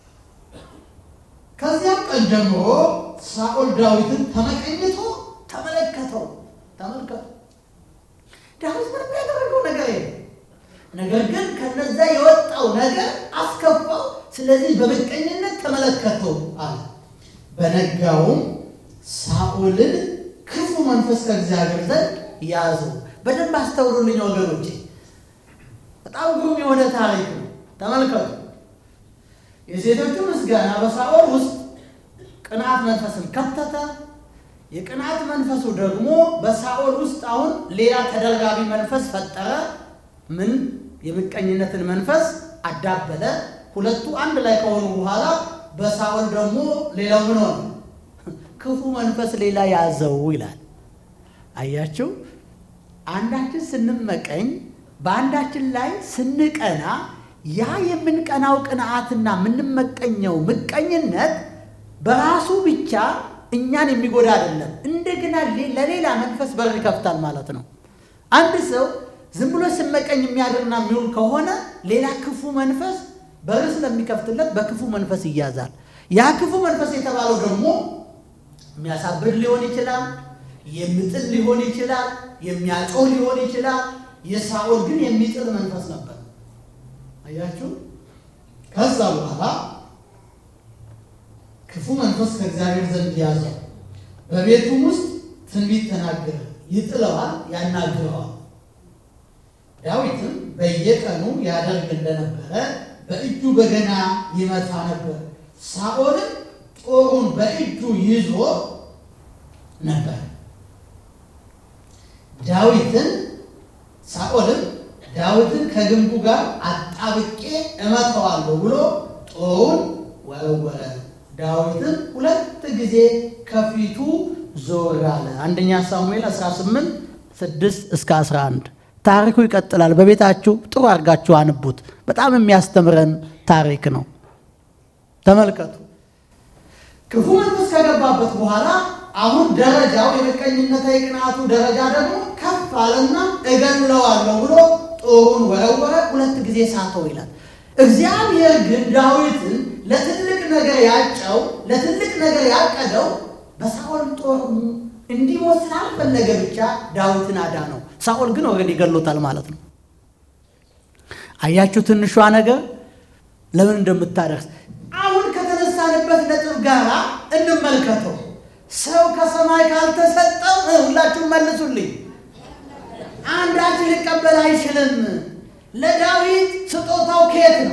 [SPEAKER 1] ከዚያም ቀን ጀምሮ ሳኦል ዳዊትን ተመቀኝቶ ተመለከተው። ተመልከቱ፣ ዳዊት ምንም ያደረገው ነገር የለም። ነገር ግን ከነዛ የወጣው ነገር አስከፋው። ስለዚህ በምቀኝነት ተመለከተው አለ። በነጋውም ሳኦልን ክፉ መንፈስ ከእግዚአብሔር ዘንድ ያዘው። በደንብ አስተውሉልኝ ወገኖቼ፣ በጣም ግሩም የሆነ ታሪክ ነው። ተመልከቱ። የሴቶቹ ምስጋና በሳኦል ውስጥ ቅንዓት መንፈስን ከተተ። የቅንዓት መንፈሱ ደግሞ በሳኦል ውስጥ አሁን ሌላ ተደርጋቢ መንፈስ ፈጠረ። ምን? የምቀኝነትን መንፈስ አዳበለ። ሁለቱ አንድ ላይ ከሆኑ በኋላ በሳኦል ደግሞ ሌላው ምን ሆነ? ክፉ መንፈስ ሌላ ያዘው ይላል። አያችሁ፣ አንዳችን ስንመቀኝ፣ በአንዳችን ላይ ስንቀና ያ የምንቀናው ቅንዓትና የምንመቀኘው ምቀኝነት በራሱ ብቻ እኛን የሚጎዳ አይደለም። እንደገና ለሌላ መንፈስ በር ይከፍታል ማለት ነው። አንድ ሰው ዝም ብሎ ስመቀኝ የሚያድርና የሚውል ከሆነ ሌላ ክፉ መንፈስ በር ስለሚከፍትለት በክፉ መንፈስ ይያዛል። ያ ክፉ መንፈስ የተባለው ደግሞ የሚያሳብድ ሊሆን ይችላል፣ የሚጥል ሊሆን ይችላል፣ የሚያጮህ ሊሆን ይችላል። የሳኦል ግን የሚጥል መንፈስ ነበር። አያችሁ። ከዛ በኋላ ክፉ መንፈስ ከእግዚአብሔር ዘንድ ያዘው፣ በቤቱም ውስጥ ትንቢት ተናገረ። ይጥለዋል፣ ያናግረዋል። ዳዊትም በየቀኑ ያደርግ እንደነበረ በእጁ በገና ይመታ ነበር። ሳኦልም ጦሩን በእጁ ይዞ ነበር። ዳዊትን ሳኦልም ዳዊትን ከግንቡ ጋር አጣብቄ እመታዋለሁ ብሎ ጦሩን ወረወረ። ዳዊትም ሁለት ጊዜ ከፊቱ ዞር አለ። አንደኛ ሳሙኤል 18 6 እስከ 11 ታሪኩ ይቀጥላል። በቤታችሁ ጥሩ አድርጋችሁ አንቡት። በጣም የሚያስተምረን ታሪክ ነው። ተመልከቱ። ክፉ መንፈስ ከገባበት በኋላ አሁን ደረጃው የምቀኝነት የቅንዓቱ ደረጃ ደግሞ ከፍ አለና እገለዋለሁ ብሎ ጦሩን ወረወረ፣ ሁለት ጊዜ ሳተው ይላል። እግዚአብሔር ግን ዳዊትን ለትልቅ ነገር ያጨው ለትልቅ ነገር ያቀደው በሳኦል ጦር እንዲሞት ስላልፈለገ ብቻ ዳዊትን አዳነው። ሳኦል ግን ወገን ይገሎታል ማለት ነው። አያችሁ ትንሿ ነገር ለምን እንደምታደርስ። አሁን ከተነሳንበት ነጥብ ጋር እንመልከተው። ሰው ከሰማይ ካልተሰጠው ሁላችሁም መልሱልኝ፣ አንዳች ሊቀበል አይችልም። ለዳዊት ስጦታው ከየት ነው?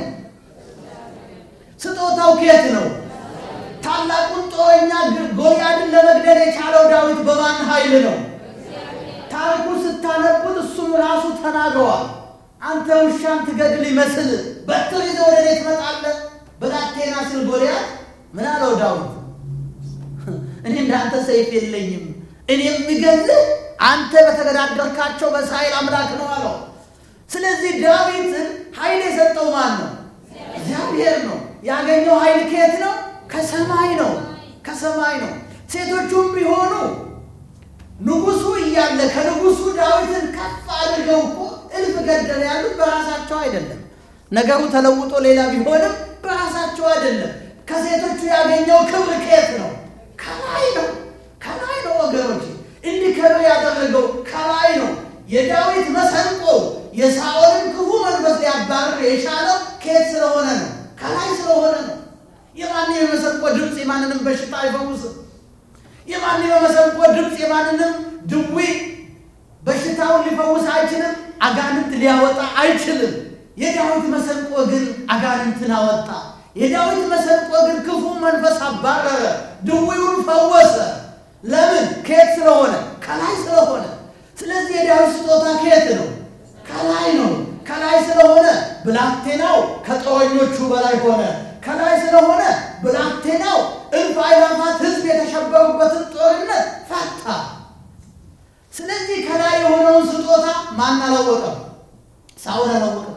[SPEAKER 1] ስጦታው ከየት ነው? ታላቁን ጦረኛ ጎልያድን ለመግደል የቻለው ዳዊት በማን ኃይል ነው? ታሪኩ ስታነቡት እሱም ራሱ ተናግረዋል። አንተ ውሻን ትገድል ይመስል በትር ይዘህ ወደ እኔ ትመጣለህ? ብላቴና ስል ጎልያድ ምን አለው ዳዊት? እኔ እንዳንተ ሰይፍ የለኝም፣ እኔ የምገልህ አንተ በተገዳደርካቸው በእስራኤል አምላክ ነው አለው። ስለዚህ ዳዊትን ኃይል የሰጠው ማን ነው? እግዚአብሔር ነው። ያገኘው ኃይል ከየት ነው? ከሰማይ ነው። ከሰማይ ነው። ሴቶቹም ቢሆኑ ንጉሱ እያለ ከንጉሱ ዳዊትን ከፍ አድርገው እኮ እልፍ ገደለ ያሉት በራሳቸው አይደለም። ነገሩ ተለውጦ ሌላ ቢሆንም በራሳቸው አይደለም። ከሴቶቹ ያገኘው ክብር ከየት ነው? ከላይ ነው። ከላይ ነው ወገኖች፣ እንዲከብር ያደረገው ከላይ ነው። የዳዊት መሰንቆ የሳኦልን ክፉ መንፈስ ሊያባርር የቻለው ከየት ስለሆነ ነው? ከላይ ስለሆነ ነው። የማንም የመሰንቆ ድምፅ የማንንም በሽታ አይፈውስም። የማንም የመሰንቆ ድምፅ የማንንም ድዊ በሽታውን ሊፈውስ አይችልም። አጋንንት ሊያወጣ አይችልም። የዳዊት መሰንቆ ግን አጋንንትን አወጣ። የዳዊት መሰንቆ ግን ክፉ መንፈስ አባረረ፣ ድዊውን ፈወሰ። ለምን? ከየት ስለሆነ? ከላይ ስለሆነ። ስለዚህ የዳዊት ስጦታ ከየት ነው? ከላይ ነው። ከላይ ስለሆነ ብላቴናው ከጦረኞቹ በላይ ሆነ። ከላይ ስለሆነ ብላቴናው እልፍ አእላፋት ሕዝብ የተሸበሩበትን ጦርነት ፈታ። ስለዚህ ከላይ የሆነውን ስጦታ ማን አላወቀም? ሳውል አላወቀም።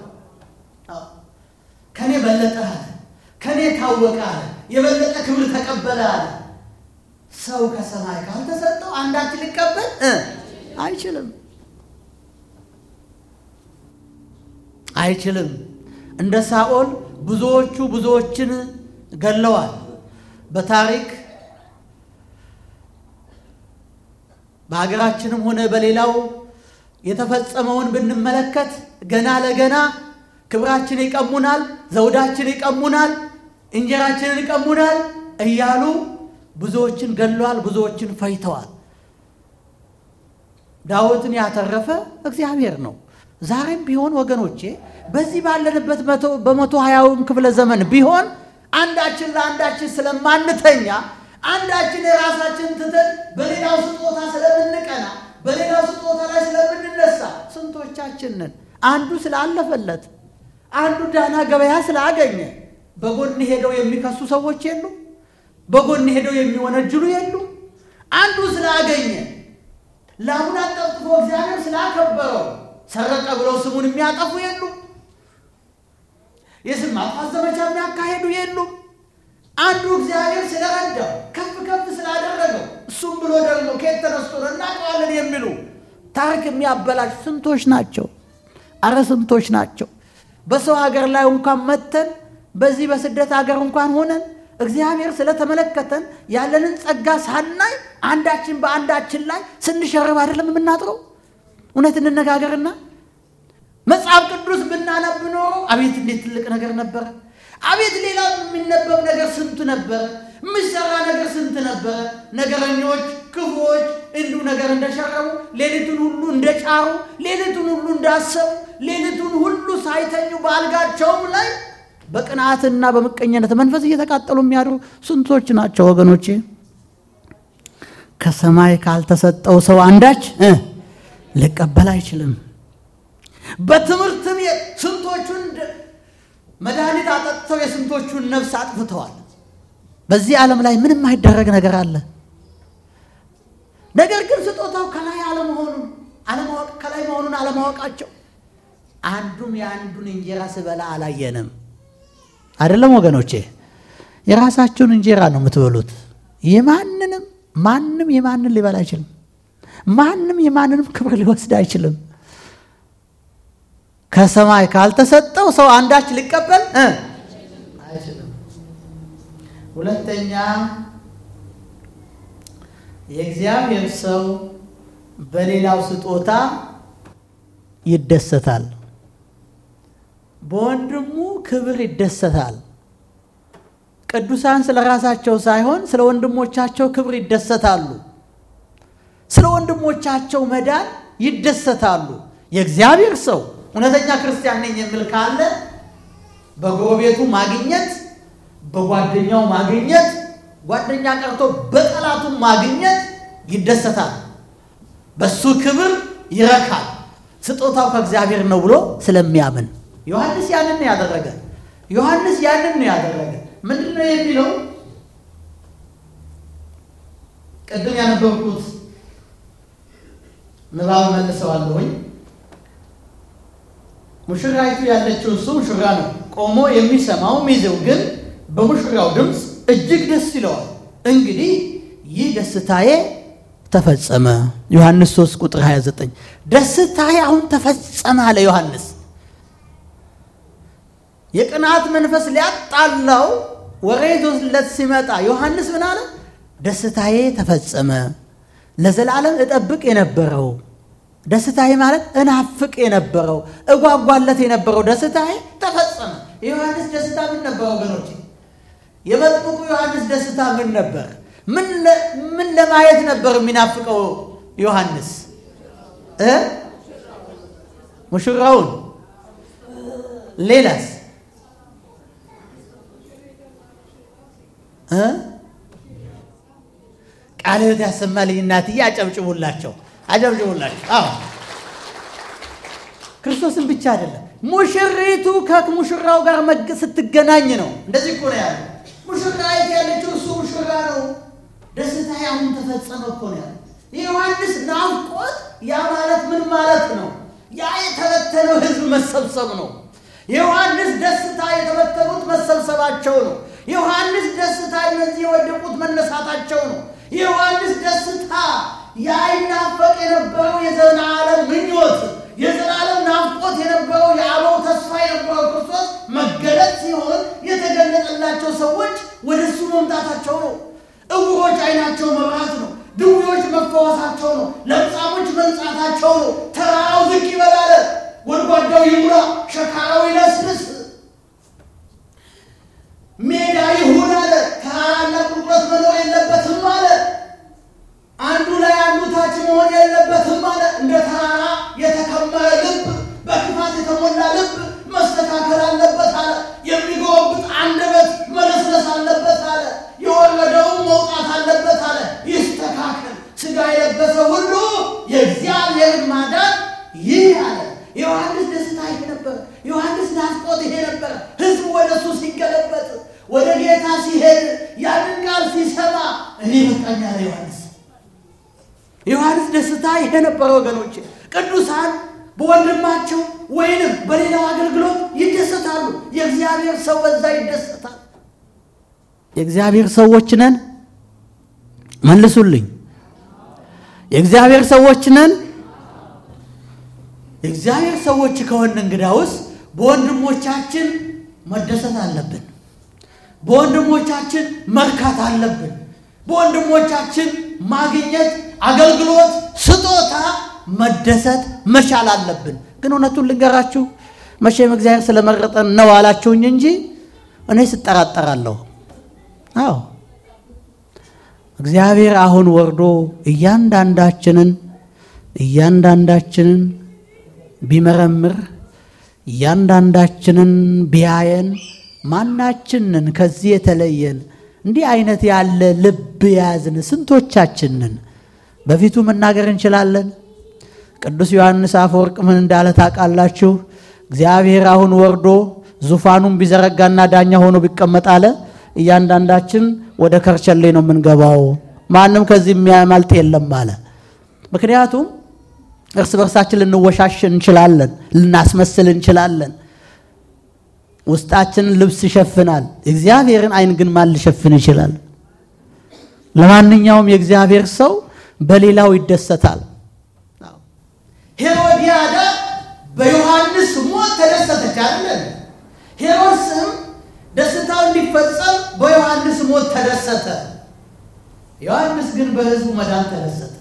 [SPEAKER 1] ከኔ በለጠ አለ፣ ከኔ ታወቀ አለ፣ የበለጠ ክብር ተቀበለ አለ። ሰው ከሰማይ ካልተሰጠው አንዳች ሊቀበል አይችልም አይችልም። እንደ ሳኦል ብዙዎቹ ብዙዎችን ገለዋል። በታሪክ በሀገራችንም ሆነ በሌላው የተፈጸመውን ብንመለከት ገና ለገና ክብራችን ይቀሙናል፣ ዘውዳችን ይቀሙናል፣ እንጀራችንን ይቀሙናል እያሉ ብዙዎችን ገለዋል፣ ብዙዎችን ፈይተዋል። ዳዊትን ያተረፈ እግዚአብሔር ነው። ዛሬም ቢሆን ወገኖቼ በዚህ ባለንበት በመቶ ሀያውም ክፍለ ዘመን ቢሆን አንዳችን ለአንዳችን ስለማንተኛ አንዳችን የራሳችን ትተን በሌላው ስጦታ ስለምንቀና በሌላው ስጦታ ላይ ስለምንነሳ ስንቶቻችን ነን? አንዱ ስላለፈለት አንዱ ዳና ገበያ ስላገኘ በጎን ሄደው የሚከሱ ሰዎች የሉ፣ በጎን ሄደው የሚወነጅሉ የሉ። አንዱ ስላገኘ ላሙን አጠፍጥፎ እግዚአብሔር ስላከበረው ሰረቀ ብለው ስሙን የሚያጠፉ የሉ። የስም ማጥፋት ዘመቻ የሚያካሄዱ የሉም። አንዱ እግዚአብሔር ስለረዳው ከፍ ከፍ ስላደረገው እሱም ብሎ ደግሞ ከየት ተነስቶ ነው እናውቀዋለን የሚሉ ታሪክ የሚያበላሽ ስንቶች ናቸው? አረ ስንቶች ናቸው? በሰው ሀገር ላይ እንኳን መተን በዚህ በስደት ሀገር እንኳን ሆነን እግዚአብሔር ስለተመለከተን ያለንን ጸጋ ሳናይ አንዳችን በአንዳችን ላይ ስንሸርብ አይደለም የምናጥረው። እውነት እንነጋገርና መጽሐፍ ቅዱስ ብናነብ ኖሮ አቤት እንዴት ትልቅ ነገር ነበረ! አቤት ሌላ የሚነበብ ነገር ስንት ነበረ! የሚሰራ ነገር ስንት ነበረ! ነገረኞች፣ ክፉዎች እንዲሁ ነገር እንደሸረቡ፣ ሌሊቱን ሁሉ እንደጫሩ፣ ሌሊቱን ሁሉ እንዳሰቡ፣ ሌሊቱን ሁሉ ሳይተኙ በአልጋቸውም ላይ በቅንዓትና በምቀኝነት መንፈስ እየተቃጠሉ የሚያድሩ ስንቶች ናቸው ወገኖቼ። ከሰማይ ካልተሰጠው ሰው አንዳች ሊቀበል አይችልም። በትምህርት ቤት ስንቶቹን መድኃኒት አጠጥተው የስንቶቹን ነፍስ አጥፍተዋል። በዚህ ዓለም ላይ ምንም አይደረግ ነገር አለ። ነገር ግን ስጦታው ከላይ አለመሆኑን አለማወቅ ከላይ መሆኑን አለማወቃቸው አንዱም የአንዱን እንጀራ ስበላ አላየንም። አይደለም ወገኖቼ፣ የራሳችሁን እንጀራ ነው የምትበሉት። የማንንም ማንም የማንን ሊበላ አይችልም። ማንም የማንንም ክብር ሊወስድ አይችልም። ከሰማይ ካልተሰጠው ሰው አንዳች ሊቀበል አይችልም። ሁለተኛ የእግዚአብሔር ሰው በሌላው ስጦታ ይደሰታል። በወንድሙ ክብር ይደሰታል። ቅዱሳን ስለ ራሳቸው ሳይሆን ስለ ወንድሞቻቸው ክብር ይደሰታሉ። ስለ ወንድሞቻቸው መዳን ይደሰታሉ። የእግዚአብሔር ሰው እውነተኛ ክርስቲያን ነኝ የሚል ካለ በጎረቤቱ ማግኘት፣ በጓደኛው ማግኘት፣ ጓደኛ ቀርቶ በጠላቱ ማግኘት ይደሰታል። በሱ ክብር ይረካል። ስጦታው ከእግዚአብሔር ነው ብሎ ስለሚያምን ዮሐንስ ያንን ነው ያደረገ። ዮሐንስ ያንን ነው ያደረገ። ምንድን ነው የሚለው? ቅድም ያነበብኩት ንባብ መልሰዋለሁኝ። ሙሽራይቱ ያለችው እሱ ሙሽራ ነው። ቆሞ የሚሰማው ሚዜው ግን በሙሽራው ድምፅ እጅግ ደስ ይለዋል። እንግዲህ ይህ ደስታዬ ተፈጸመ። ዮሐንስ 3 ቁጥር 29 ደስታዬ አሁን ተፈጸመ አለ ዮሐንስ። የቅናት መንፈስ ሊያጣላው ወሬ ይዞለት ሲመጣ ዮሐንስ ምን አለ? ደስታዬ ተፈጸመ። ለዘላለም እጠብቅ የነበረው ደስታዬ ማለት እናፍቅ የነበረው እጓጓለት የነበረው ደስታዬ ተፈጸመ። የዮሐንስ ደስታ ምን ነበር ወገኖች? የመጥምቁ ዮሐንስ ደስታ ምን ነበር? ምን ለማየት ነበር የሚናፍቀው ዮሐንስ እ ሙሽራውን ሌላስ እ ቃለ ሕይወት ያሰማልኝ እናትዬ፣ አጨብጭቡላቸው፣ አጨብጭቡላቸው። አዎ ክርስቶስን ብቻ አይደለም ሙሽሪቱ ከሙሽራው ጋር መግ ስትገናኝ ነው። እንደዚህ እኮ ነው ያለው። ሙሽራይት ያለችው እሱ ሙሽራ ነው። ደስታ አሁን ተፈጸመ እኮ ነው ያለው። የዮሐንስ ናፍቆት ያ ማለት ምን ማለት ነው? ያ የተበተነው ሕዝብ መሰብሰብ ነው። የዮሐንስ ደስታ የተበተኑት መሰብሰባቸው ነው። የዮሐንስ ደስታ እነዚህ የወደቁት መነሳታቸው ነው። የዮሐንስ ደስታ ያ ይናፈቅ የነበረው የዘላለም ምኞት የዘላለም ናፍቆት የነበረው የአበው ተስፋ የነበረው ክርስቶስ መገለጥ ሲሆን የተገለጠላቸው ሰዎች ወደ እሱ መምጣታቸው ነው። እውሮች ዓይናቸው መብራት ነው። ድውዮች መፈወሳቸው ነው። ለምጻሞች መንጻታቸው ነው። ተራራው ዝቅ ይበላል፣ ጎድጓዳው ይሙላ፣ ሸካራው ይለስልስ፣ ሜዳ ይሁን አለ። ተራራና ቁልቁለት መኖር የለበትም አለ። አንዱ ላይ አንዱ ታች መሆን የለበትም አለ። እንደ ተራራ የተከመረ ልብ፣ በክፋት የተሞላ ልብ መስተካከል አለበት አለ። የሚጎበብጥ አንደበት መለስለስ አለበት አለ። የወረደውም መውጣት አለበት አለ። ይስተካከል። ሥጋ የለበሰ ሁሉ የእግዚአብሔርን ማዳን ይህ አለ። የዮሐንስ ደስታ ይሄ ነበረ። ዮሐንስ ናፍቆት ይሄ ነበረ። ሕዝቡ ወደ እሱ ሲገለበጥ፣ ወደ ጌታ ሲሄድ፣ ያንን ቃል ሲሰማ እኔ በቃኝ አለ ዮሐንስ። የዮሐንስ ደስታ ይሄ ነበረ ወገኖች። ቅዱሳን በወንድማቸው ወይንም በሌላው አገልግሎት ይደሰታሉ። የእግዚአብሔር ሰው በዛ ይደሰታል። የእግዚአብሔር ሰዎች ነን። መልሱልኝ። የእግዚአብሔር ሰዎች ነን። የእግዚአብሔር ሰዎች ከሆን እንግዳውስ በወንድሞቻችን መደሰት አለብን። በወንድሞቻችን መርካት አለብን። በወንድሞቻችን ማግኘት፣ አገልግሎት፣ ስጦታ መደሰት መቻል አለብን። ግን እውነቱን ልንገራችሁ መቼም እግዚአብሔር ስለመረጠን ነው አላችሁኝ እንጂ እኔ ስጠራጠራለሁ። አዎ እግዚአብሔር አሁን ወርዶ እያንዳንዳችንን እያንዳንዳችንን ቢመረምር እያንዳንዳችንን ቢያየን ማናችንን ከዚህ የተለየን እንዲህ አይነት ያለ ልብ የያዝን ስንቶቻችንን በፊቱ መናገር እንችላለን? ቅዱስ ዮሐንስ አፈወርቅ ምን እንዳለ ታውቃላችሁ? እግዚአብሔር አሁን ወርዶ ዙፋኑን ቢዘረጋና ዳኛ ሆኖ ቢቀመጥ አለ እያንዳንዳችን ወደ ከርቸሌ ነው የምንገባው፣ ማንም ከዚህ የሚያመልጥ የለም አለ። ምክንያቱም እርስ በርሳችን ልንወሻሽ እንችላለን፣ ልናስመስል እንችላለን። ውስጣችንን ልብስ ይሸፍናል። እግዚአብሔርን ዓይን ግን ማን ሊሸፍን ይችላል? ለማንኛውም የእግዚአብሔር ሰው በሌላው ይደሰታል። ሄሮዲያዳ በዮሐንስ ሞት ተደሰተች አይደል? ሄሮድስም ደስታው እንዲፈጸም በዮሐንስ ሞት ተደሰተ። ዮሐንስ ግን በሕዝቡ መዳን ተደሰተ።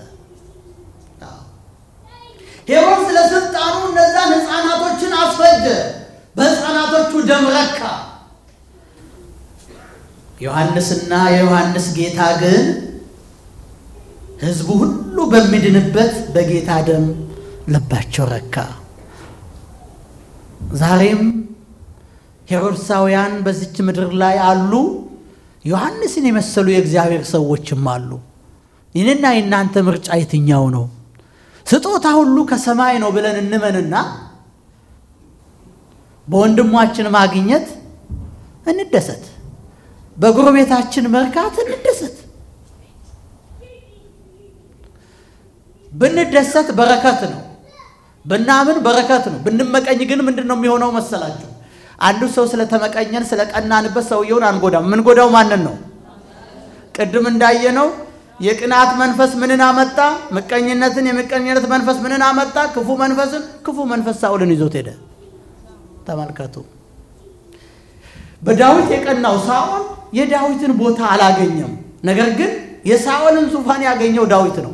[SPEAKER 1] ሄሮድስ ለስልጣኑ እነዛን ሕፃናቶችን አስፈጀ። በሕፃናቶቹ ደም ረካ። ዮሐንስና የዮሐንስ ጌታ ግን ሕዝቡ ሁሉ በሚድንበት በጌታ ደም ልባቸው ረካ። ዛሬም ሄሮድሳውያን በዚች ምድር ላይ አሉ። ዮሐንስን የመሰሉ የእግዚአብሔር ሰዎችም አሉ። ይህንና የእናንተ ምርጫ የትኛው ነው? ስጦታ ሁሉ ከሰማይ ነው ብለን እንመንና በወንድሟችን ማግኘት እንደሰት፣ በጎረቤታችን መርካት እንደሰት። ብንደሰት በረከት ነው። ብናምን በረከት ነው። ብንመቀኝ ግን ምንድን ነው የሚሆነው መሰላችሁ? አንዱ ሰው ስለተመቀኘን ስለቀናንበት ሰውየውን አንጎዳም። የምንጎዳው ማንን ነው? ቅድም እንዳየነው የቅናት መንፈስ ምንን አመጣ? ምቀኝነትን። የምቀኝነት መንፈስ ምንን አመጣ? ክፉ መንፈስን። ክፉ መንፈስ ሳኦልን ይዞት ሄደ። ተመልከቱ። በዳዊት የቀናው ሳኦል የዳዊትን ቦታ አላገኘም። ነገር ግን የሳኦልን ዙፋን ያገኘው ዳዊት ነው።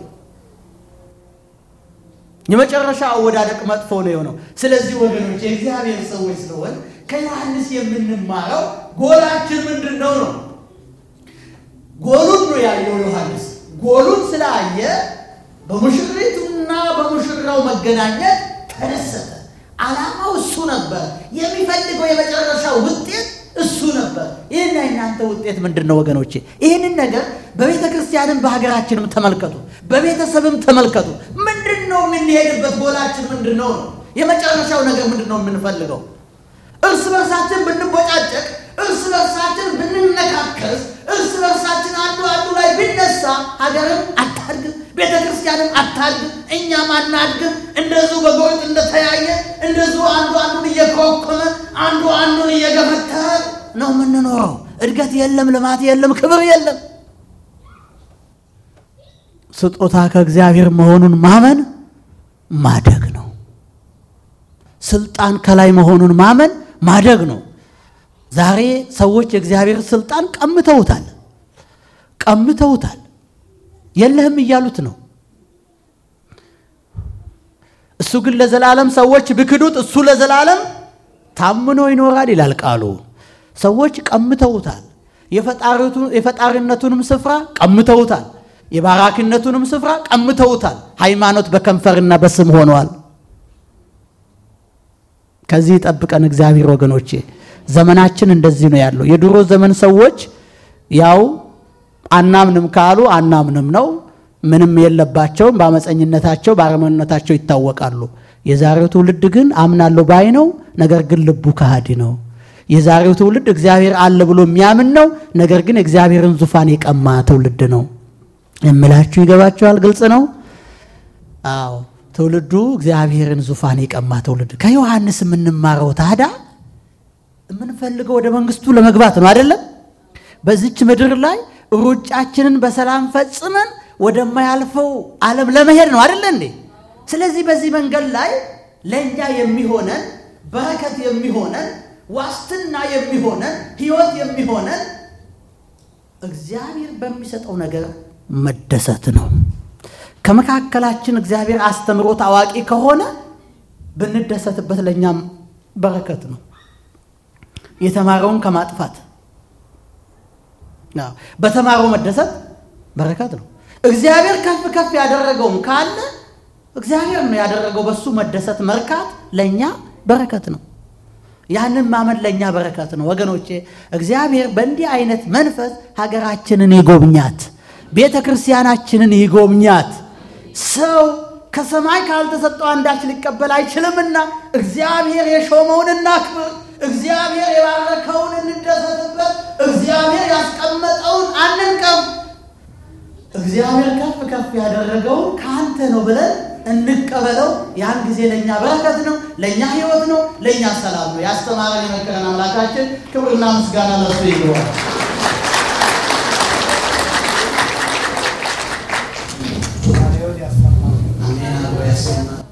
[SPEAKER 1] የመጨረሻ አወዳደቅ መጥፎ ነው የሆነው። ስለዚህ ወገኖች የእግዚአብሔር ሰዎች ስለሆን ከዮሐንስ የምንማረው ጎላችን ምንድን ነው ነው ጎሉን ነው ያየው ዮሐንስ። ጎሉን ስላየ በሙሽሪቱና በሙሽራው መገናኘት ተደሰተ። ዓላማው እሱ ነበር። የሚፈልገው የመጨረሻው ውጤት እሱ ነበር። ይህና የናንተ ውጤት ምንድን ነው ወገኖቼ? ይህንን ነገር በቤተ ክርስቲያንም በሀገራችንም ተመልከቱ፣ በቤተሰብም ተመልከቱ። ምንድን ነው የምንሄድበት? ጎላችን ምንድን ነው ነው? የመጨረሻው ነገር ምንድን ነው የምንፈልገው? እርስ በርሳችን ብንቦጫጨቅ፣ እርስ በርሳችን ብንነካከስ፣ እርስ በርሳችን አንዱ አንዱ ላይ ቢነሳ ሀገርም አታድግም፣ ቤተ ክርስቲያንም አታድግም፣ እኛም አናድግም። እንደዚሁ በጎጥ እንደተያየ እንደዚሁ አንዱ አንዱን እየኮረኮመ አንዱ አንዱን እየገፈተረ ነው የምንኖረው። እድገት የለም፣ ልማት የለም፣ ክብር የለም። ስጦታ ከእግዚአብሔር መሆኑን ማመን ማደግ ነው። ስልጣን ከላይ መሆኑን ማመን ማደግ ነው። ዛሬ ሰዎች የእግዚአብሔር ስልጣን ቀምተውታል ቀምተውታል። የለህም እያሉት ነው። እሱ ግን ለዘላለም ሰዎች ቢክዱት እሱ ለዘላለም ታምኖ ይኖራል ይላል ቃሉ። ሰዎች ቀምተውታል። የፈጣሪነቱንም ስፍራ ቀምተውታል። የባራኪነቱንም ስፍራ ቀምተውታል። ሃይማኖት በከንፈርና በስም ሆኗል። ከዚህ ይጠብቀን እግዚአብሔር ወገኖቼ። ዘመናችን እንደዚህ ነው ያለው። የድሮ ዘመን ሰዎች ያው አናምንም ካሉ አናምንም ነው። ምንም የለባቸውም። በአመፀኝነታቸው በአረመኔነታቸው ይታወቃሉ። የዛሬው ትውልድ ግን አምናለሁ ባይ ነው፣ ነገር ግን ልቡ ከሃዲ ነው። የዛሬው ትውልድ እግዚአብሔር አለ ብሎ የሚያምን ነው፣ ነገር ግን እግዚአብሔርን ዙፋን የቀማ ትውልድ ነው የምላችሁ። ይገባችኋል? ግልጽ ነው። አዎ ትውልዱ እግዚአብሔርን ዙፋን የቀማ ትውልድ። ከዮሐንስ የምንማረው ታዲያ የምንፈልገው ወደ መንግስቱ ለመግባት ነው አይደለም? በዚች ምድር ላይ ሩጫችንን በሰላም ፈጽመን ወደማያልፈው ዓለም ለመሄድ ነው አይደለ እንዴ? ስለዚህ በዚህ መንገድ ላይ ለእኛ የሚሆነን በረከት የሚሆነን ዋስትና የሚሆነን ሕይወት የሚሆነን እግዚአብሔር በሚሰጠው ነገር መደሰት ነው። ከመካከላችን እግዚአብሔር አስተምሮት አዋቂ ከሆነ ብንደሰትበት ለእኛም በረከት ነው። የተማረውን ከማጥፋት በተማረው መደሰት በረከት ነው። እግዚአብሔር ከፍ ከፍ ያደረገውም ካለ እግዚአብሔር ነው ያደረገው፣ በሱ መደሰት መርካት ለእኛ በረከት ነው። ያንን ማመን ለእኛ በረከት ነው ወገኖቼ። እግዚአብሔር በእንዲህ አይነት መንፈስ ሀገራችንን ይጎብኛት፣ ቤተ ክርስቲያናችንን ይጎብኛት። ሰው ከሰማይ ካልተሰጠው አንዳች ሊቀበል አይችልምና እግዚአብሔር የሾመውን እናክብር። እግዚአብሔር የባረከውን እንደሰትበት። እግዚአብሔር ያስቀመጠውን አንንቀፍ። እግዚአብሔር ከፍ ከፍ ያደረገውን ከአንተ ነው ብለን እንቀበለው። ያን ጊዜ ለእኛ በረከት ነው፣ ለእኛ ሕይወት ነው፣ ለእኛ ሰላም ነው። ያስተማረን የመከረን አምላካችን ክብርና ምስጋና ለሱ ይገባል። አሜን።